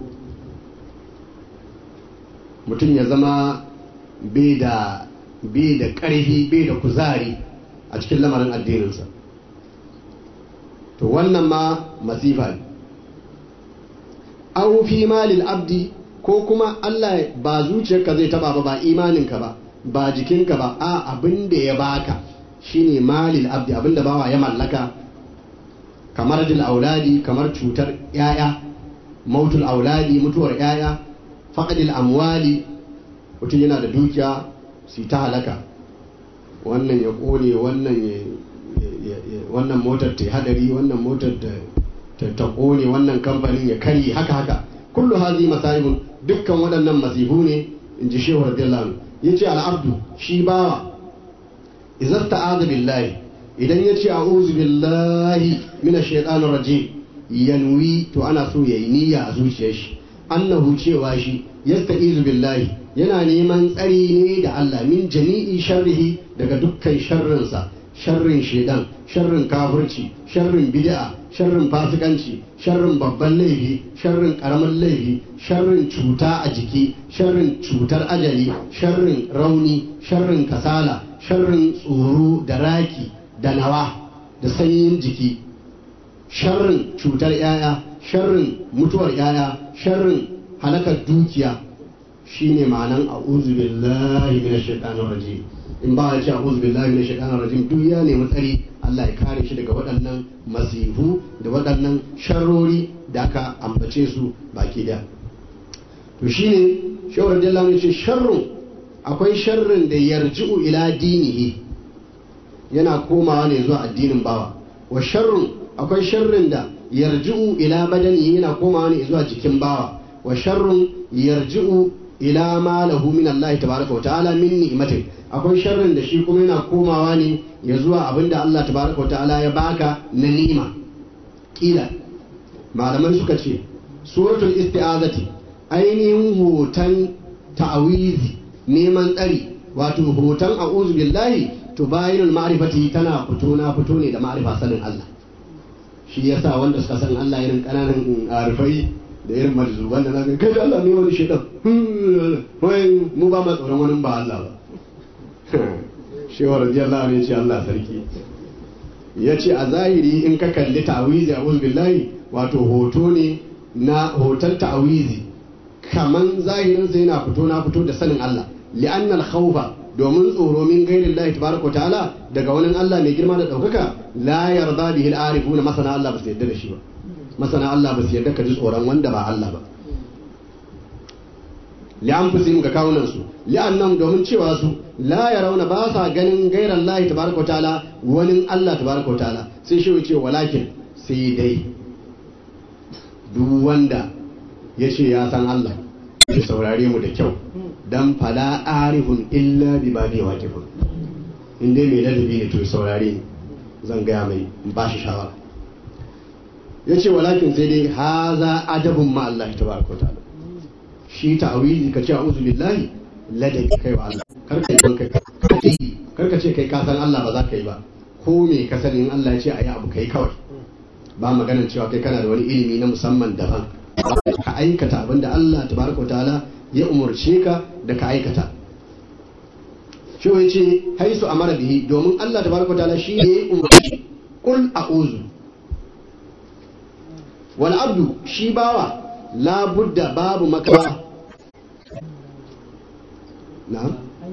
Speaker 2: mutum ya zama bai da bai da ƙarfi bai da kuzari a cikin lamarin addininsa to wannan ma masifa ne au fi malil abdi ko kuma Allah ba zuciyarka zai taba ba ba imaninka ba ba jikinka ba a abin da ya baka shine malil abdi abin da bawa ya mallaka kamar dil auladi kamar cutar yaya mautul auladi mutuwar yaya faqadil amwali mutum yana da dukiya su ta halaka wannan ya kone wannan ya wannan motar ta hadari wannan motar ta kone wannan kamfanin ya karye haka haka kullu hazi masaibun dukkan waɗannan masifu ne in ji shehu radiyallahu anhu yace al'abdu shi bawa idan ta'ada billahi idan yace a'udhu billahi minash shaitanir rajim yanwi to ana so yayi niyya a zuciyar shi annahu cewa shi yasta'izu billahi yana neman tsari ne da Allah min jami'i sharrihi daga dukkan sharrinsa sharrin shedan sharrin kafirci sharrin bid'a sharrin fasikanci sharrin babban laifi sharrin karamin laifi sharrin cuta a jiki sharrin cutar ajali sharrin rauni sharrin kasala sharrin tsoro da raki da nawa da sanyin jiki sharrin cutar yaya sharrin mutuwar yaya sharrin halakar dukiya shine ma'anan a'udhu billahi minash shaitanir rajim in ba ya ce a'udhu billahi minash shaitanir rajim duk ya nemi tsari Allah ya kare shi daga waɗannan masifu da waɗannan sharrori da aka ambace su baki da to shine shawar radiyallahu anhu ce sharrun akwai sharrin da yarji'u ila dinihi yana komawa ne zuwa addinin bawa wa sharrun akwai sharrin da yarji'u ila badani yana komawa ne zuwa jikin bawa wa sharrun yarji'u ila ma lahu min Allah tabaraka wa ta'ala min ni'matin akwai sharrin da shi kuma yana komawa ne ya zuwa abinda Allah tabaraka wa ta'ala ya baka na ni'ima kila malamai suka ce suratul isti'azati ainihin hoton ta'awizi neman tsari wato hoton a'udhu billahi to bayinul ma'rifati tana fito na fito ne da ma'rifa sanin Allah shi yasa wanda suka san Allah irin kananan arifai da irin marzuban da zaka kai da Allah ne wani shedan wai mu ba ma tsoron wani ba Allah ba shehu radiyallahu anhu ce Allah sarki yace a zahiri in ka kalli ta'awizi a'udhu billahi wato hoto ne na hoton ta'awizi kaman zahirin sai yana fito na fito da sanin Allah li'anna al-khawfa domin tsoro min gairin Allah tabaraka ta'ala daga wani Allah mai girma da daukaka la yarda bihi al-arifuna masana Allah ba su yarda da shi ba masana Allah ba su yarda ka ji tsoron wanda ba Allah ba li'anfusihim ga kawunan su li'annam domin cewa su la yarawna ba sa ganin gairan Allah tabaraka ta'ala wani Allah tabaraka ta'ala sai shi ce walakin sai dai duk wanda ya ce ya san Allah ya saurare mu da kyau dan fala arifun illa bi ba ne waqifun in dai mai ladabi ne to ya saurare ni zan gaya mai in ba shi shawara ya ce walakin sai dai haza ajabun ma Allah tabaraka ta'ala shi ta'awili ka ce a'udhu billahi ladabi kai wa Allah kar ka yi kai kar ka ce kai ka san Allah ba za ka yi ba ko me ka sani in Allah ya ce ayi abu kai kawai ba maganar cewa kai kana da wani ilimi na musamman daban ka aikata abinda Allah tabaraka ta'ala ya umarce ka da ka aikata shi ya ce haisu amara bihi domin Allah tabaraka ta'ala shi ne ya umarci kul a'udhu wal abdu shi bawa la budda babu makawa na'am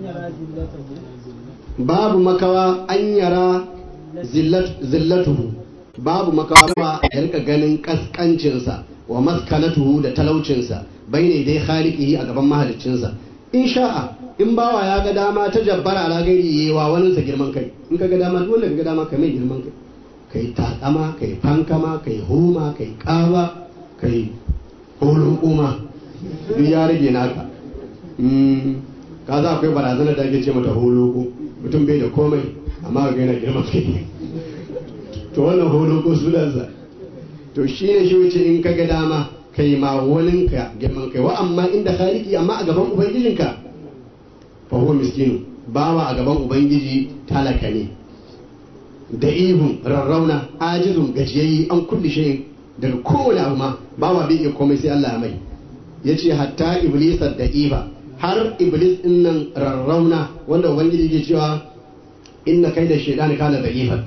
Speaker 2: babu makawa an yara zillatuhu babu makawa ya rika ganin kaskancinsa wa maskanatuhu da talaucinsa bai ne dai khaliqihi a gaban mahaliccinsa in sha'a in bawa ya ga dama ta jabbara ala gairi yayi wa wani sa girman kai in ka ga dama dole ka ga dama ka mai girman kai kai takama kai fankama kai huma kai kawa kai holon kuma duk ya rage naka ka za akwai barazana da ake ce mata holoko mutum bai da komai amma ga yana girman kai to wannan holoko sunansa to shi ne shi wuce in ka ga dama kai ma waninka girman kai wa amma inda khaliki amma a gaban ubangijinka fa huwa miskinu bawa a gaban ubangiji talaka ne da ihun rarrauna ajizun gajiyayyi an kulli shayin daga kowane abu ma bawa bai iya komai sai Allah ya mai yace hatta iblis da iba har iblis din nan rarrauna wanda ubangiji ke cewa inna kai da shaytan kana da ifa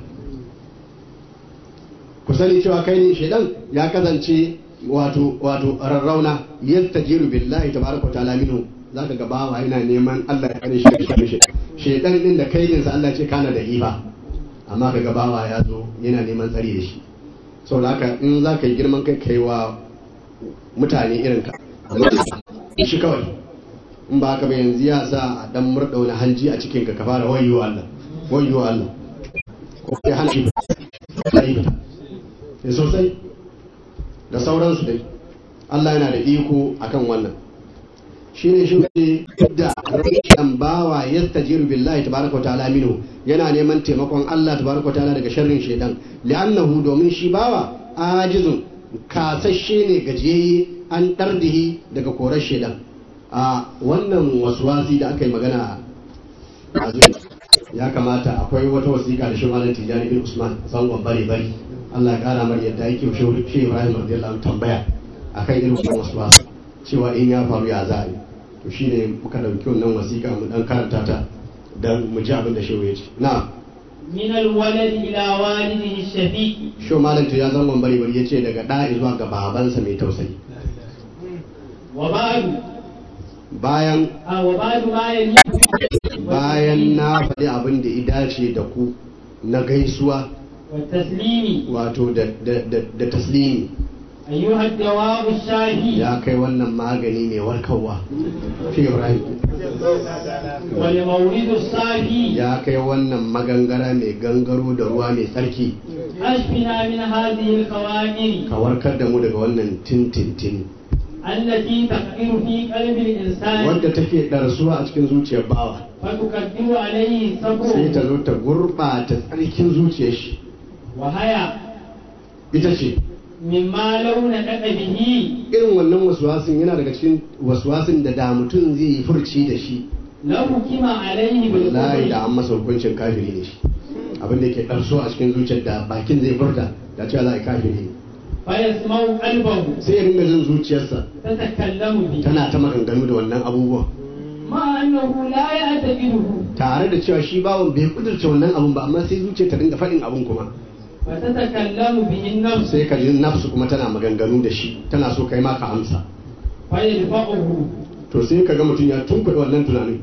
Speaker 2: ku sani cewa kai ne shaytan ya kasance wato wato rarrauna yastajiru billahi tabaraka wa ta'ala minhu zaka ga bawa yana neman Allah ya kare shi shi shaytan din da kai din sa Allah ce kana da ifa amma ka ga bawa ya zo yana neman tsari da shi sau da haka in za ka yi girman kai kai wa mutane irin ka shi kawai in ba haka ba yanzu ya sa a dan murɗa wani hanji a cikin ka ka fara wayo Allah wayo Allah ko kai hana shi ba yi fita sosai da sauransu dai Allah yana da iko akan wannan shine shi ne da rashin bawa yastajiru billahi tabaraka wa ta'ala minhu yana neman taimakon Allah tabaraka wa ta'ala daga sharrin shaidan li'annahu domin shi bawa ajizun kasashe ne gajiyayye an dardihi daga korar shaidan a wannan waswasi da aka yi magana a ya kamata akwai wata wasiƙa da shi malam tijani bin usman zangon bare bari Allah ya kara mar yadda yake shi Ibrahim radiyallahu tambaya akan irin wannan waswasi cewa in ya faru ya za a yi to shi ne muka ɗauki wannan wasiƙa mu ɗan karanta ta don mu ji abin da shehu ya ce na
Speaker 3: min alwalad ila walidihi shafiqi
Speaker 2: sho malam to ya zangon bari bari ya ce daga ɗa zuwa ga babansa mai tausayi
Speaker 3: wa ba'du
Speaker 2: bayan
Speaker 3: a wa ba'du ma yali
Speaker 2: bayan na faɗi abin da ya dace da ku na gaisuwa
Speaker 3: wa taslimi
Speaker 2: wato da da- da- da taslimi
Speaker 3: ayyuha ad-dawabu shafi
Speaker 2: ya kai wannan magani mai warkarwa fi ibrahim
Speaker 3: wal mawridu safi
Speaker 2: ya kai wannan magangara mai gangaro da ruwa mai tsarki
Speaker 3: ashfina min hadhihi al-qawamir
Speaker 2: ka warkar da mu daga wannan tintintin
Speaker 3: allati taqiru fi qalbi al-insan
Speaker 2: wadda take ɗarsuwa a cikin zuciyar bawa
Speaker 3: fa tukaddiru alayhi sabru
Speaker 2: sai ta zo ta gurɓata tsarkin zuciyar shi
Speaker 3: wa haya
Speaker 2: ita ce
Speaker 3: مما لو نطق به
Speaker 2: irin wannan waswasin yana daga cikin waswasin da da mutum zai yi furci da shi
Speaker 3: لحكم عليه
Speaker 2: wallahi
Speaker 3: بالكفر
Speaker 2: da an masa hukuncin kafiri ne shi abin da yake ɗarso a cikin zuciyar da bakin zai furta da cewa za a yi kafiri ne
Speaker 3: فيسمع قلبه
Speaker 2: sai ya dinga jin zuciyarsa
Speaker 3: تتكلم به
Speaker 2: tana ta maganganu da wannan abubuwan
Speaker 3: مع أنه لا يعتقده
Speaker 2: tare da cewa shi bawan bai kudurce wannan abun ba amma sai zuciya ta dinga faɗin abun kuma
Speaker 3: فتتكلم به النفس
Speaker 2: sai ka ji nafsu kuma tana maganganu da shi tana so kai ma ka amsa
Speaker 3: فيدفعه
Speaker 2: to sai ka ga mutum ya tunkuɗe wannan tunanin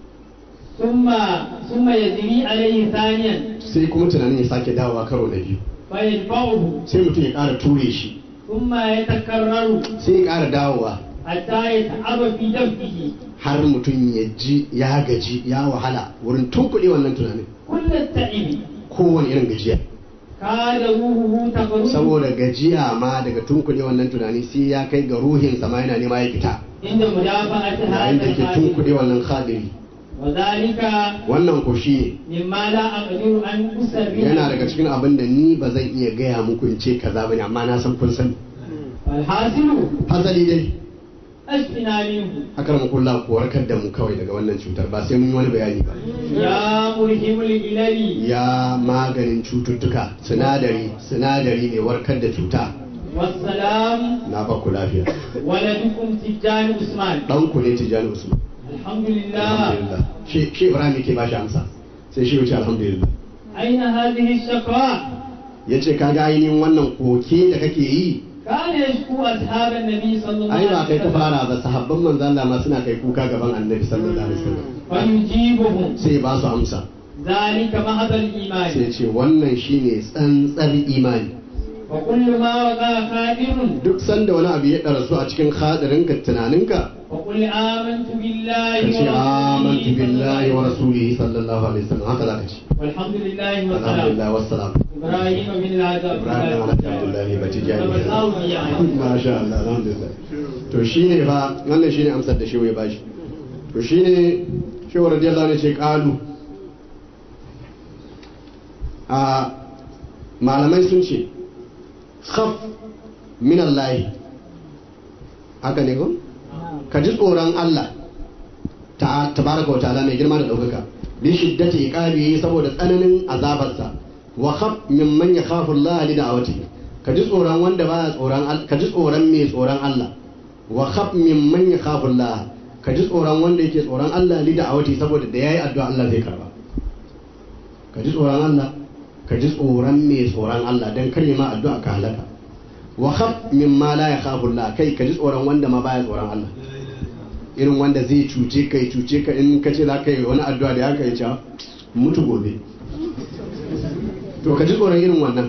Speaker 3: ثم ثم يجري عليه ثانيا
Speaker 2: sai kuma tunanin ya sake dawowa karo na biyu
Speaker 3: فيدفعه
Speaker 2: sai mutum ya ƙara ture shi
Speaker 3: ثم يتكرر
Speaker 2: sai ya ƙara dawowa
Speaker 3: حتى يتعب في دفعه
Speaker 2: har mutum ya ji ya gaji ya wahala wurin tunkuɗe wannan tunanin
Speaker 3: كل التعب
Speaker 2: kowane irin gajiya
Speaker 3: كاد روحه تخرج
Speaker 2: saboda gajiya ma daga tunkuɗe wannan tunani sai ya kai ga ruhinsa ma yana nema ya fita
Speaker 3: عند مدافعة
Speaker 2: yayin da
Speaker 3: هذا
Speaker 2: ke
Speaker 3: الحادث
Speaker 2: tunkuɗe wannan khadiri
Speaker 3: وذلك
Speaker 2: wannan ko shi
Speaker 3: مما لا أقدر أن
Speaker 2: ne yana daga
Speaker 3: أسرع
Speaker 2: cikin abin da ni ba zan iya gaya muku in ce kaza bane amma na san kun sani
Speaker 3: والحاصل
Speaker 2: hasali dai
Speaker 3: أشفنا منه
Speaker 2: akar mu kullu ku warkar da mu kawai daga wannan cutar ba sai mun yi wani bayani ba
Speaker 3: يا مرهم الإلل
Speaker 2: ya maganin cututtuka sinadari sinadari ne warkar da cuta
Speaker 3: والسلام
Speaker 2: na ba ku lafiya
Speaker 3: ولدكم تجان عثمان
Speaker 2: dan ku ne tijani usman
Speaker 3: الحمد لله
Speaker 2: alhamdulillah shi shi ibrahim yake ba shi amsa sai shi wuce alhamdulillah
Speaker 3: أين هذه الشقاء
Speaker 2: yace kaga ainihin wannan koke da kake yi
Speaker 3: كان يشكو أصحاب النبي صلى الله
Speaker 2: ai ba kai
Speaker 3: عليه
Speaker 2: ka
Speaker 3: وسلم
Speaker 2: fara ba sahabban manzon Allah ma suna kai kuka gaban annabi sallallahu alaihi wasallam
Speaker 3: فيجيبهم
Speaker 2: sai ba su amsa
Speaker 3: ذلك محض الإيمان
Speaker 2: sai ce wannan shine tsantsar imani
Speaker 3: وكل ما وقع خادر
Speaker 2: duk sanda wani abu ya ɗarsu a cikin hadarinka tunaninka
Speaker 3: وقل آمنت بالله
Speaker 2: ka ce amantu billahi wa
Speaker 3: ورسوله
Speaker 2: rasulihi sallallahu alaihi wasallam haka zaka ce
Speaker 3: والحمد لله والسلام
Speaker 2: alhamdulillah wassalam
Speaker 3: إبراهيم بن العذاب
Speaker 2: ibrahim alhamdulillah ba ci jani
Speaker 3: يعني
Speaker 2: masha Allah alhamdulillah to shine fa wannan shine amsar da shi ya bashi to shine shi wa radiyallahu anhu ce qalu a malamai sun ce khaf min Allah haka ne ko ka ji tsoron Allah ta tabaraka wa ta'ala mai girma da ɗaukaka bi shiddati iqabi saboda tsananin azabarsa wa khaf mimman yakhafu Allah li da'awati ka ji tsoron wanda baya tsoron Allah ka ji tsoron mai tsoron Allah wa khaf mimman yakhafu Allah ka ji tsoron wanda yake tsoron Allah li da'awati saboda da yayi addu'a Allah zai karba ka ji tsoron Allah ka ji tsoron mai tsoron Allah dan kare ma addu'a ka halaka wa khaf mimma la yakhafu Allah kai ka ji tsoron wanda ma baya tsoron Allah irin wanda zai cuce ka ya cuce ka in ka ce za ka yi wani addu'a da haka ya ce mutu gobe to ka ji tsoron irin wannan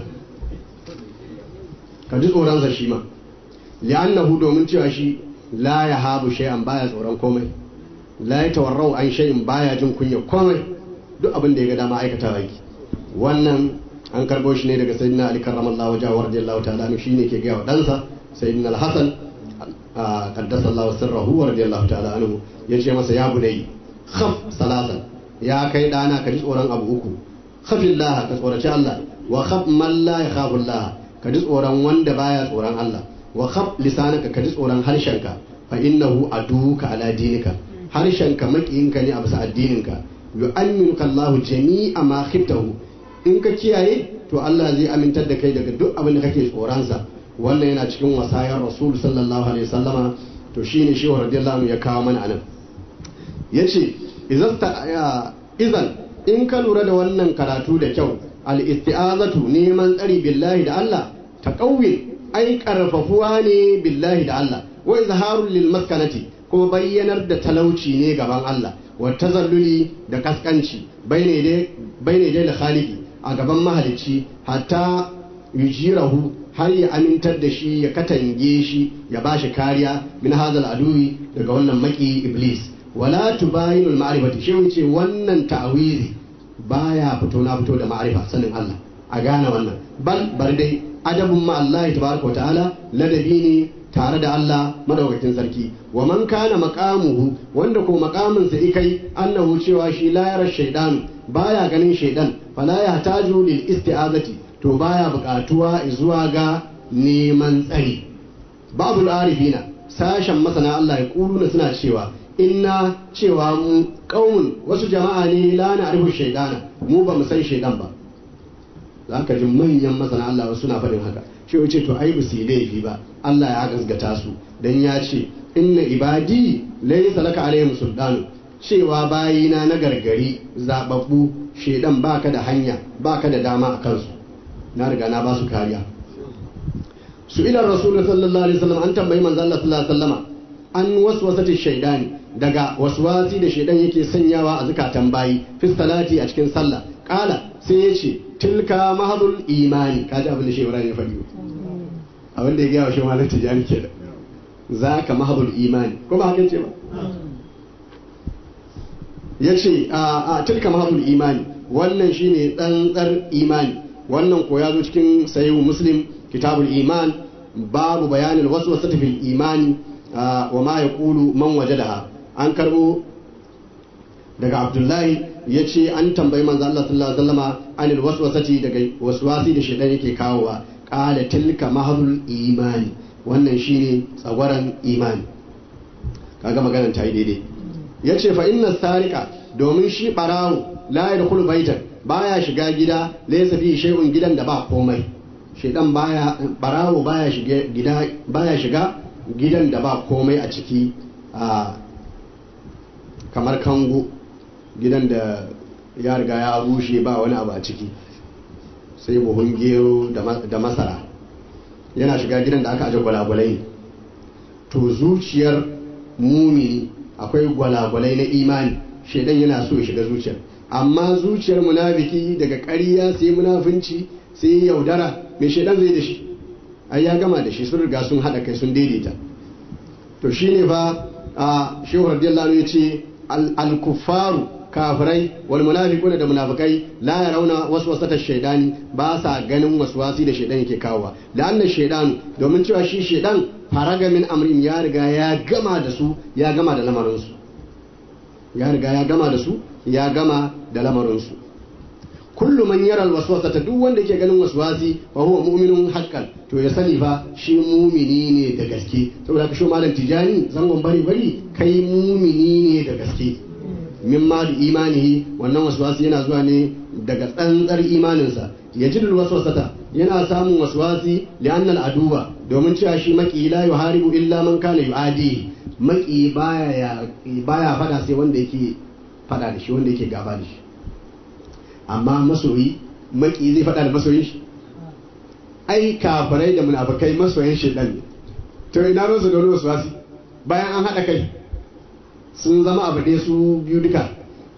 Speaker 2: ka ji tsoronsa shi ma li'annahu domin cewa shi la ya habu shay'an baya tsoron komai la ya tawarrau an shay'in baya jin kunya komai duk abin da ya ga dama aikata yake wannan an karbo shi ne daga sayyidina ali karramallahu wajhahu radiyallahu ta'ala anhu shine ke ga wa dansa sayyidina al-hasan qaddasa Allah sirrahu wa radiyallahu ta'ala anhu yace masa ya bunai khaf salatan ya kai dana ka ji tsoron abu uku khafillah ka tsoraci Allah wa khaf man la yakhafu Allah ka ji tsoron wanda baya tsoron Allah wa khaf lisanaka ka ji tsoron harshenka fa innahu aduka ala dinika harshenka makiyinka ne a bisa addininka yu'minuka Allah jami'a ma khiftahu in ka kiyaye to Allah zai amintar da kai daga duk abin da kake tsoronsa wannan yana cikin wasayar rasul sallallahu alaihi wasallama to shine shi wa radiyallahu anhu ya kawo mana anan yace idan idan in ka lura da wannan karatu da kyau al isti'azatu neman tsari billahi da Allah taqawwin ai karfafuwa ne billahi da Allah wa izharul lil maskanati kuma bayyanar da talauci ne gaban Allah wa tazalluli da kaskanci bayne dai bayne dai da khaliqi a gaban mahalicci hatta yujirahu har ya amintar da shi ya katange shi ya ba shi kariya min hazal aduwi daga wannan maki iblis wala tubayinul ma'rifati shi wuce wannan ta'wizi baya fito na fito da ma'rifa sanin Allah a gane wannan bal bar dai adabun ma Allah tabaraka ta'ala ladabi ne tare da Allah madaukakin sarki wa man kana maqamuhu wanda ko maqamin sa ikai annahu cewa shi la yara shaydan baya ganin shaydan fala yahtaju lil isti'azati to baya buƙatuwa zuwa ga neman tsari babu arifina sashen masana Allah ya kuluna suna cewa inna cewa mu kaumun wasu jama'a ne la na arifu shaidana mu ba mu san shaidan ba za ka ji manyan masana Allah wasu suna faɗin haka shi wace to ai su laifi ba Allah ya gasgata su dan ya ce inna ibadi laysa laka alaihim sultanu cewa bayina na gargari zababbu shaidan baka da hanya baka da dama a kansu na riga na ba su kariya su ila rasulullah sallallahu alaihi wasallam an tambayi manzo Allah sallallahu alaihi wasallama an waswasati shaidani daga waswasi da shaidan yake sanyawa a zukatan bayi fi salati a cikin sallah kala sai ya ce tilka mahadul imani kaji abin da shi Ibrahim ya faɗi abin da ya gaya wa shi malam tijani ke da za ka mahadul imani ko ba haka ce ba ya ce a tilka mahadul imani wannan shine tsantsar imani wannan ko ya zo cikin sahihu muslim kitabul iman babu bayanin wasu wasu fil imani wa ma ya kulu man wajadaha an karbo daga abdullahi ya ce an tambayi manzo Allah sallallahu alaihi wasallama anil waswasati daga waswasi da shedan yake kawowa qala tilka mahadul imani wannan shine tsagwaran imani kaga maganar ta yi daidai yace fa inna sarika domin shi barawo la yadkhulu baitan baya shiga gida laysa fi shay'un gidan da ba komai shedan baya barawo baya shiga gida baya shiga gidan da ba komai a ciki a kamar kango gidan da ya riga ya rushe ba wani abu a ciki sai buhun gero da masara yana shiga gidan da aka aje gwalagwalai to zuciyar mumini akwai gwalagwalai na imani shaidan yana so ya shiga zuciyar amma zuciyar munafiki daga ƙarya sai munafunci sai yaudara mai shaidan zai da shi ai ya gama da shi sun riga sun haɗa kai sun daidaita to shine fa a shehu radiyallahu ya ce al-kuffaru kafirai wal munafiquna da munafikai la yarawna waswasata shaydani ba sa ganin waswasi da shaydan yake kawowa da anna shaydanu domin cewa shi shaydan faraga min amrin ya riga ya gama da su ya gama da lamarin su ya riga ya gama da su ya gama da lamarin su kullu man yara alwaswasata duk wanda yake ganin waswasi wa huwa mu'minun haqqan to ya sani fa shi mumini ne da gaske saboda ka shi malam tijani zangon bari bari kai mumini ne da gaske min ma da imanihi wannan waswasi yana zuwa ne daga tsantsar imaninsa ya ji waswasata yana samun waswasi li'anna al'aduwa domin cewa shi maki la yuharibu illa man kana yu'adi maki baya baya fada sai wanda yake fada da shi wanda yake gaba da shi amma masoyi maki zai fada da masoyin shi ai kafirai da munafikai masoyin shedan ne to ina rusu da waswasi bayan an hada kai sun zama abu ɗaya su biyu duka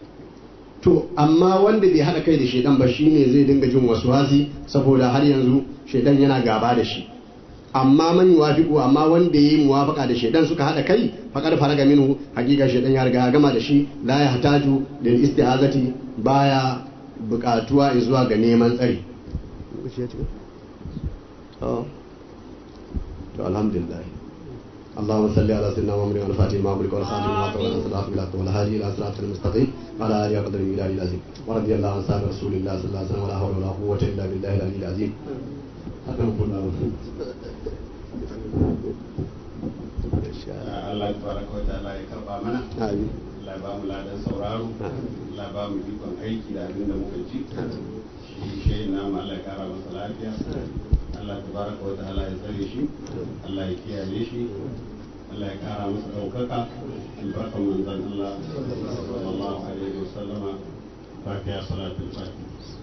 Speaker 2: to amma wanda bai haɗa kai da shaidan ba shine zai dinga jin wasu wasi saboda har yanzu shaidan yana gaba da shi amma man yuwafiqu amma wanda yayi muwafaqa da shaidan suka haɗa kai faqad faraga minhu hakika shaidan ya riga gama da shi la ya hataju lil isti'azati baya buƙatuwa zuwa ga neman tsari to alhamdulillah اللهم صل على سيدنا محمد الفاتح لما أمرك والخاتم لما تولى صلاة بالحق والهادي إلى صراط المستقيم وعلى آله وقدره إلى العظيم ورضي الله عن صحابة رسول الله صلى الله عليه وسلم ولا حول ولا قوة إلا بالله العلي العظيم
Speaker 4: Allah tabaraka wa ta'ala ya karba mana
Speaker 2: Amin.
Speaker 4: Allah ya ba mu ladan sauraro Allah ya ba mu ikon aiki da abin da muka ji shi shehin namu Allah ya kara masa lafiya Allah tabaraka wa ta'ala ya tsare shi Allah ya kiyaye shi Allah ya kara masa ɗaukaka albarkan manzon Allah sallallahu alaihi wa sallama fatiha salatul fatiha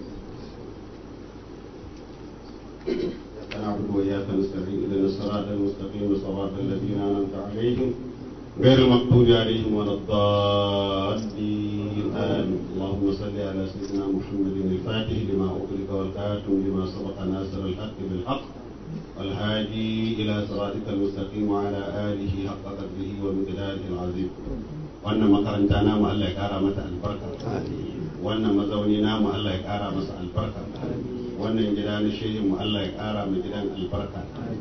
Speaker 4: نعبد وإياك نستعين اهدنا الصراط المستقيم صراط الذين أنعمت عليهم غير المغضوب عليهم ولا الضالين آمين اللهم صل على سيدنا محمد الفاتح لما أغلق والكاتم لما سبق ناصر الحق بالحق والهادي إلى صراطك المستقيم وعلى آله حق قدره ومقداره العظيم wannan makaranta namu Allah ya kara mata albarka wannan mazauni namu Allah ya kara masa albarka wannan gida na shehin mu Allah ya kara mu gidan albarka Allah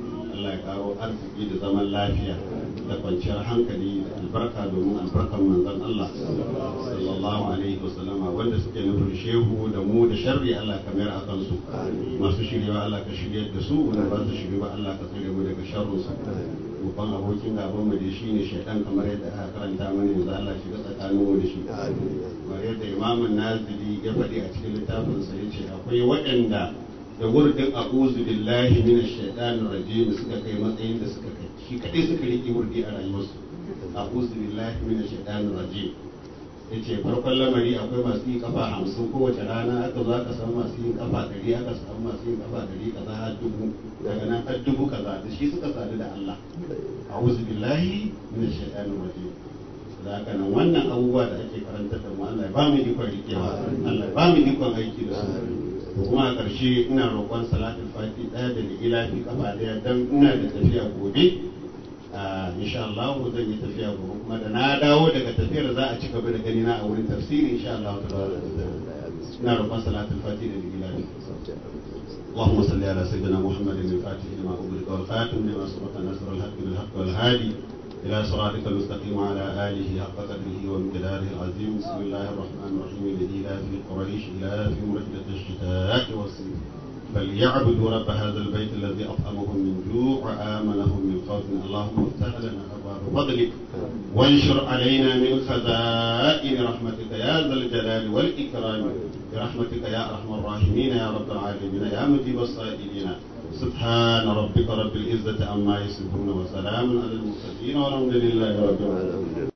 Speaker 4: Allah ya karo arziki da zaman lafiya da kwanciyar hankali da albarka domin albarkan manzon Allah sallallahu alaihi wasallama wanda suke nufin shehu da mu da sharri Allah ka mayar a kansu masu shiryawa Allah ka shiryar da su wanda ba su shirya ba Allah ka tsare mu daga sharrin su babban abokin gaban mu da shi ne shaidan kamar yadda aka karanta mana yanzu Allah shiga tsakanin mu da shi kamar yadda imamun nazili ya faɗi a cikin littafinsa ya ce akwai waɗanda da wurdin a'udhu billahi minash shaitanir rajim suka kai matsayin da suka kai shi kadai suka riƙe wurdi a rayuwarsu a'udhu billahi minash shaitanir rajim yace farkon lamari akwai masu yin kafa hamsin kowace rana aka zo aka samu masu yin kafa ɗari aka samu masu yin kafa ɗari kaza har dubu daga nan har dubu kaza da shi suka sadu da Allah a'udhu billahi minash shaitanir rajim da haka nan wannan abubuwa da ake karanta da mu Allah ya ba mu ikon rikewa Allah ya ba mu ikon aiki da su kuma a ƙarshe ina roƙon salatul fati ɗaya da ilafi kafa ɗaya dan ina da tafiya gobe insha Allah zan yi tafiya gobe kuma da na dawo daga tafiyar za a ci gaba da gani na a wurin tafsiri insha Allah ina roƙon salatul fati da ilafi اللهم صل على سيدنا محمد الفاتح لما أغلق والخاتم لما سبق نصر الحق بالحق والهادي إلى صراطك المستقيم وعلى آله حق قدره وامتداره العظيم بسم الله الرحمن الرحيم الذي لا في قريش لا في مرحلة الشتاء والصيف فليعبدوا رب هذا البيت الذي أطعمهم من جوع وآمنهم من خوف اللهم افتح لنا أبواب فضلك وانشر علينا من خزائن رحمتك يا ذا الجلال والإكرام برحمتك يا أرحم الراحمين يا رب العالمين يا مجيب الصائلين سبحان ربك رب العزة عما يصفون وسلام على المرسلين والحمد لله رب العالمين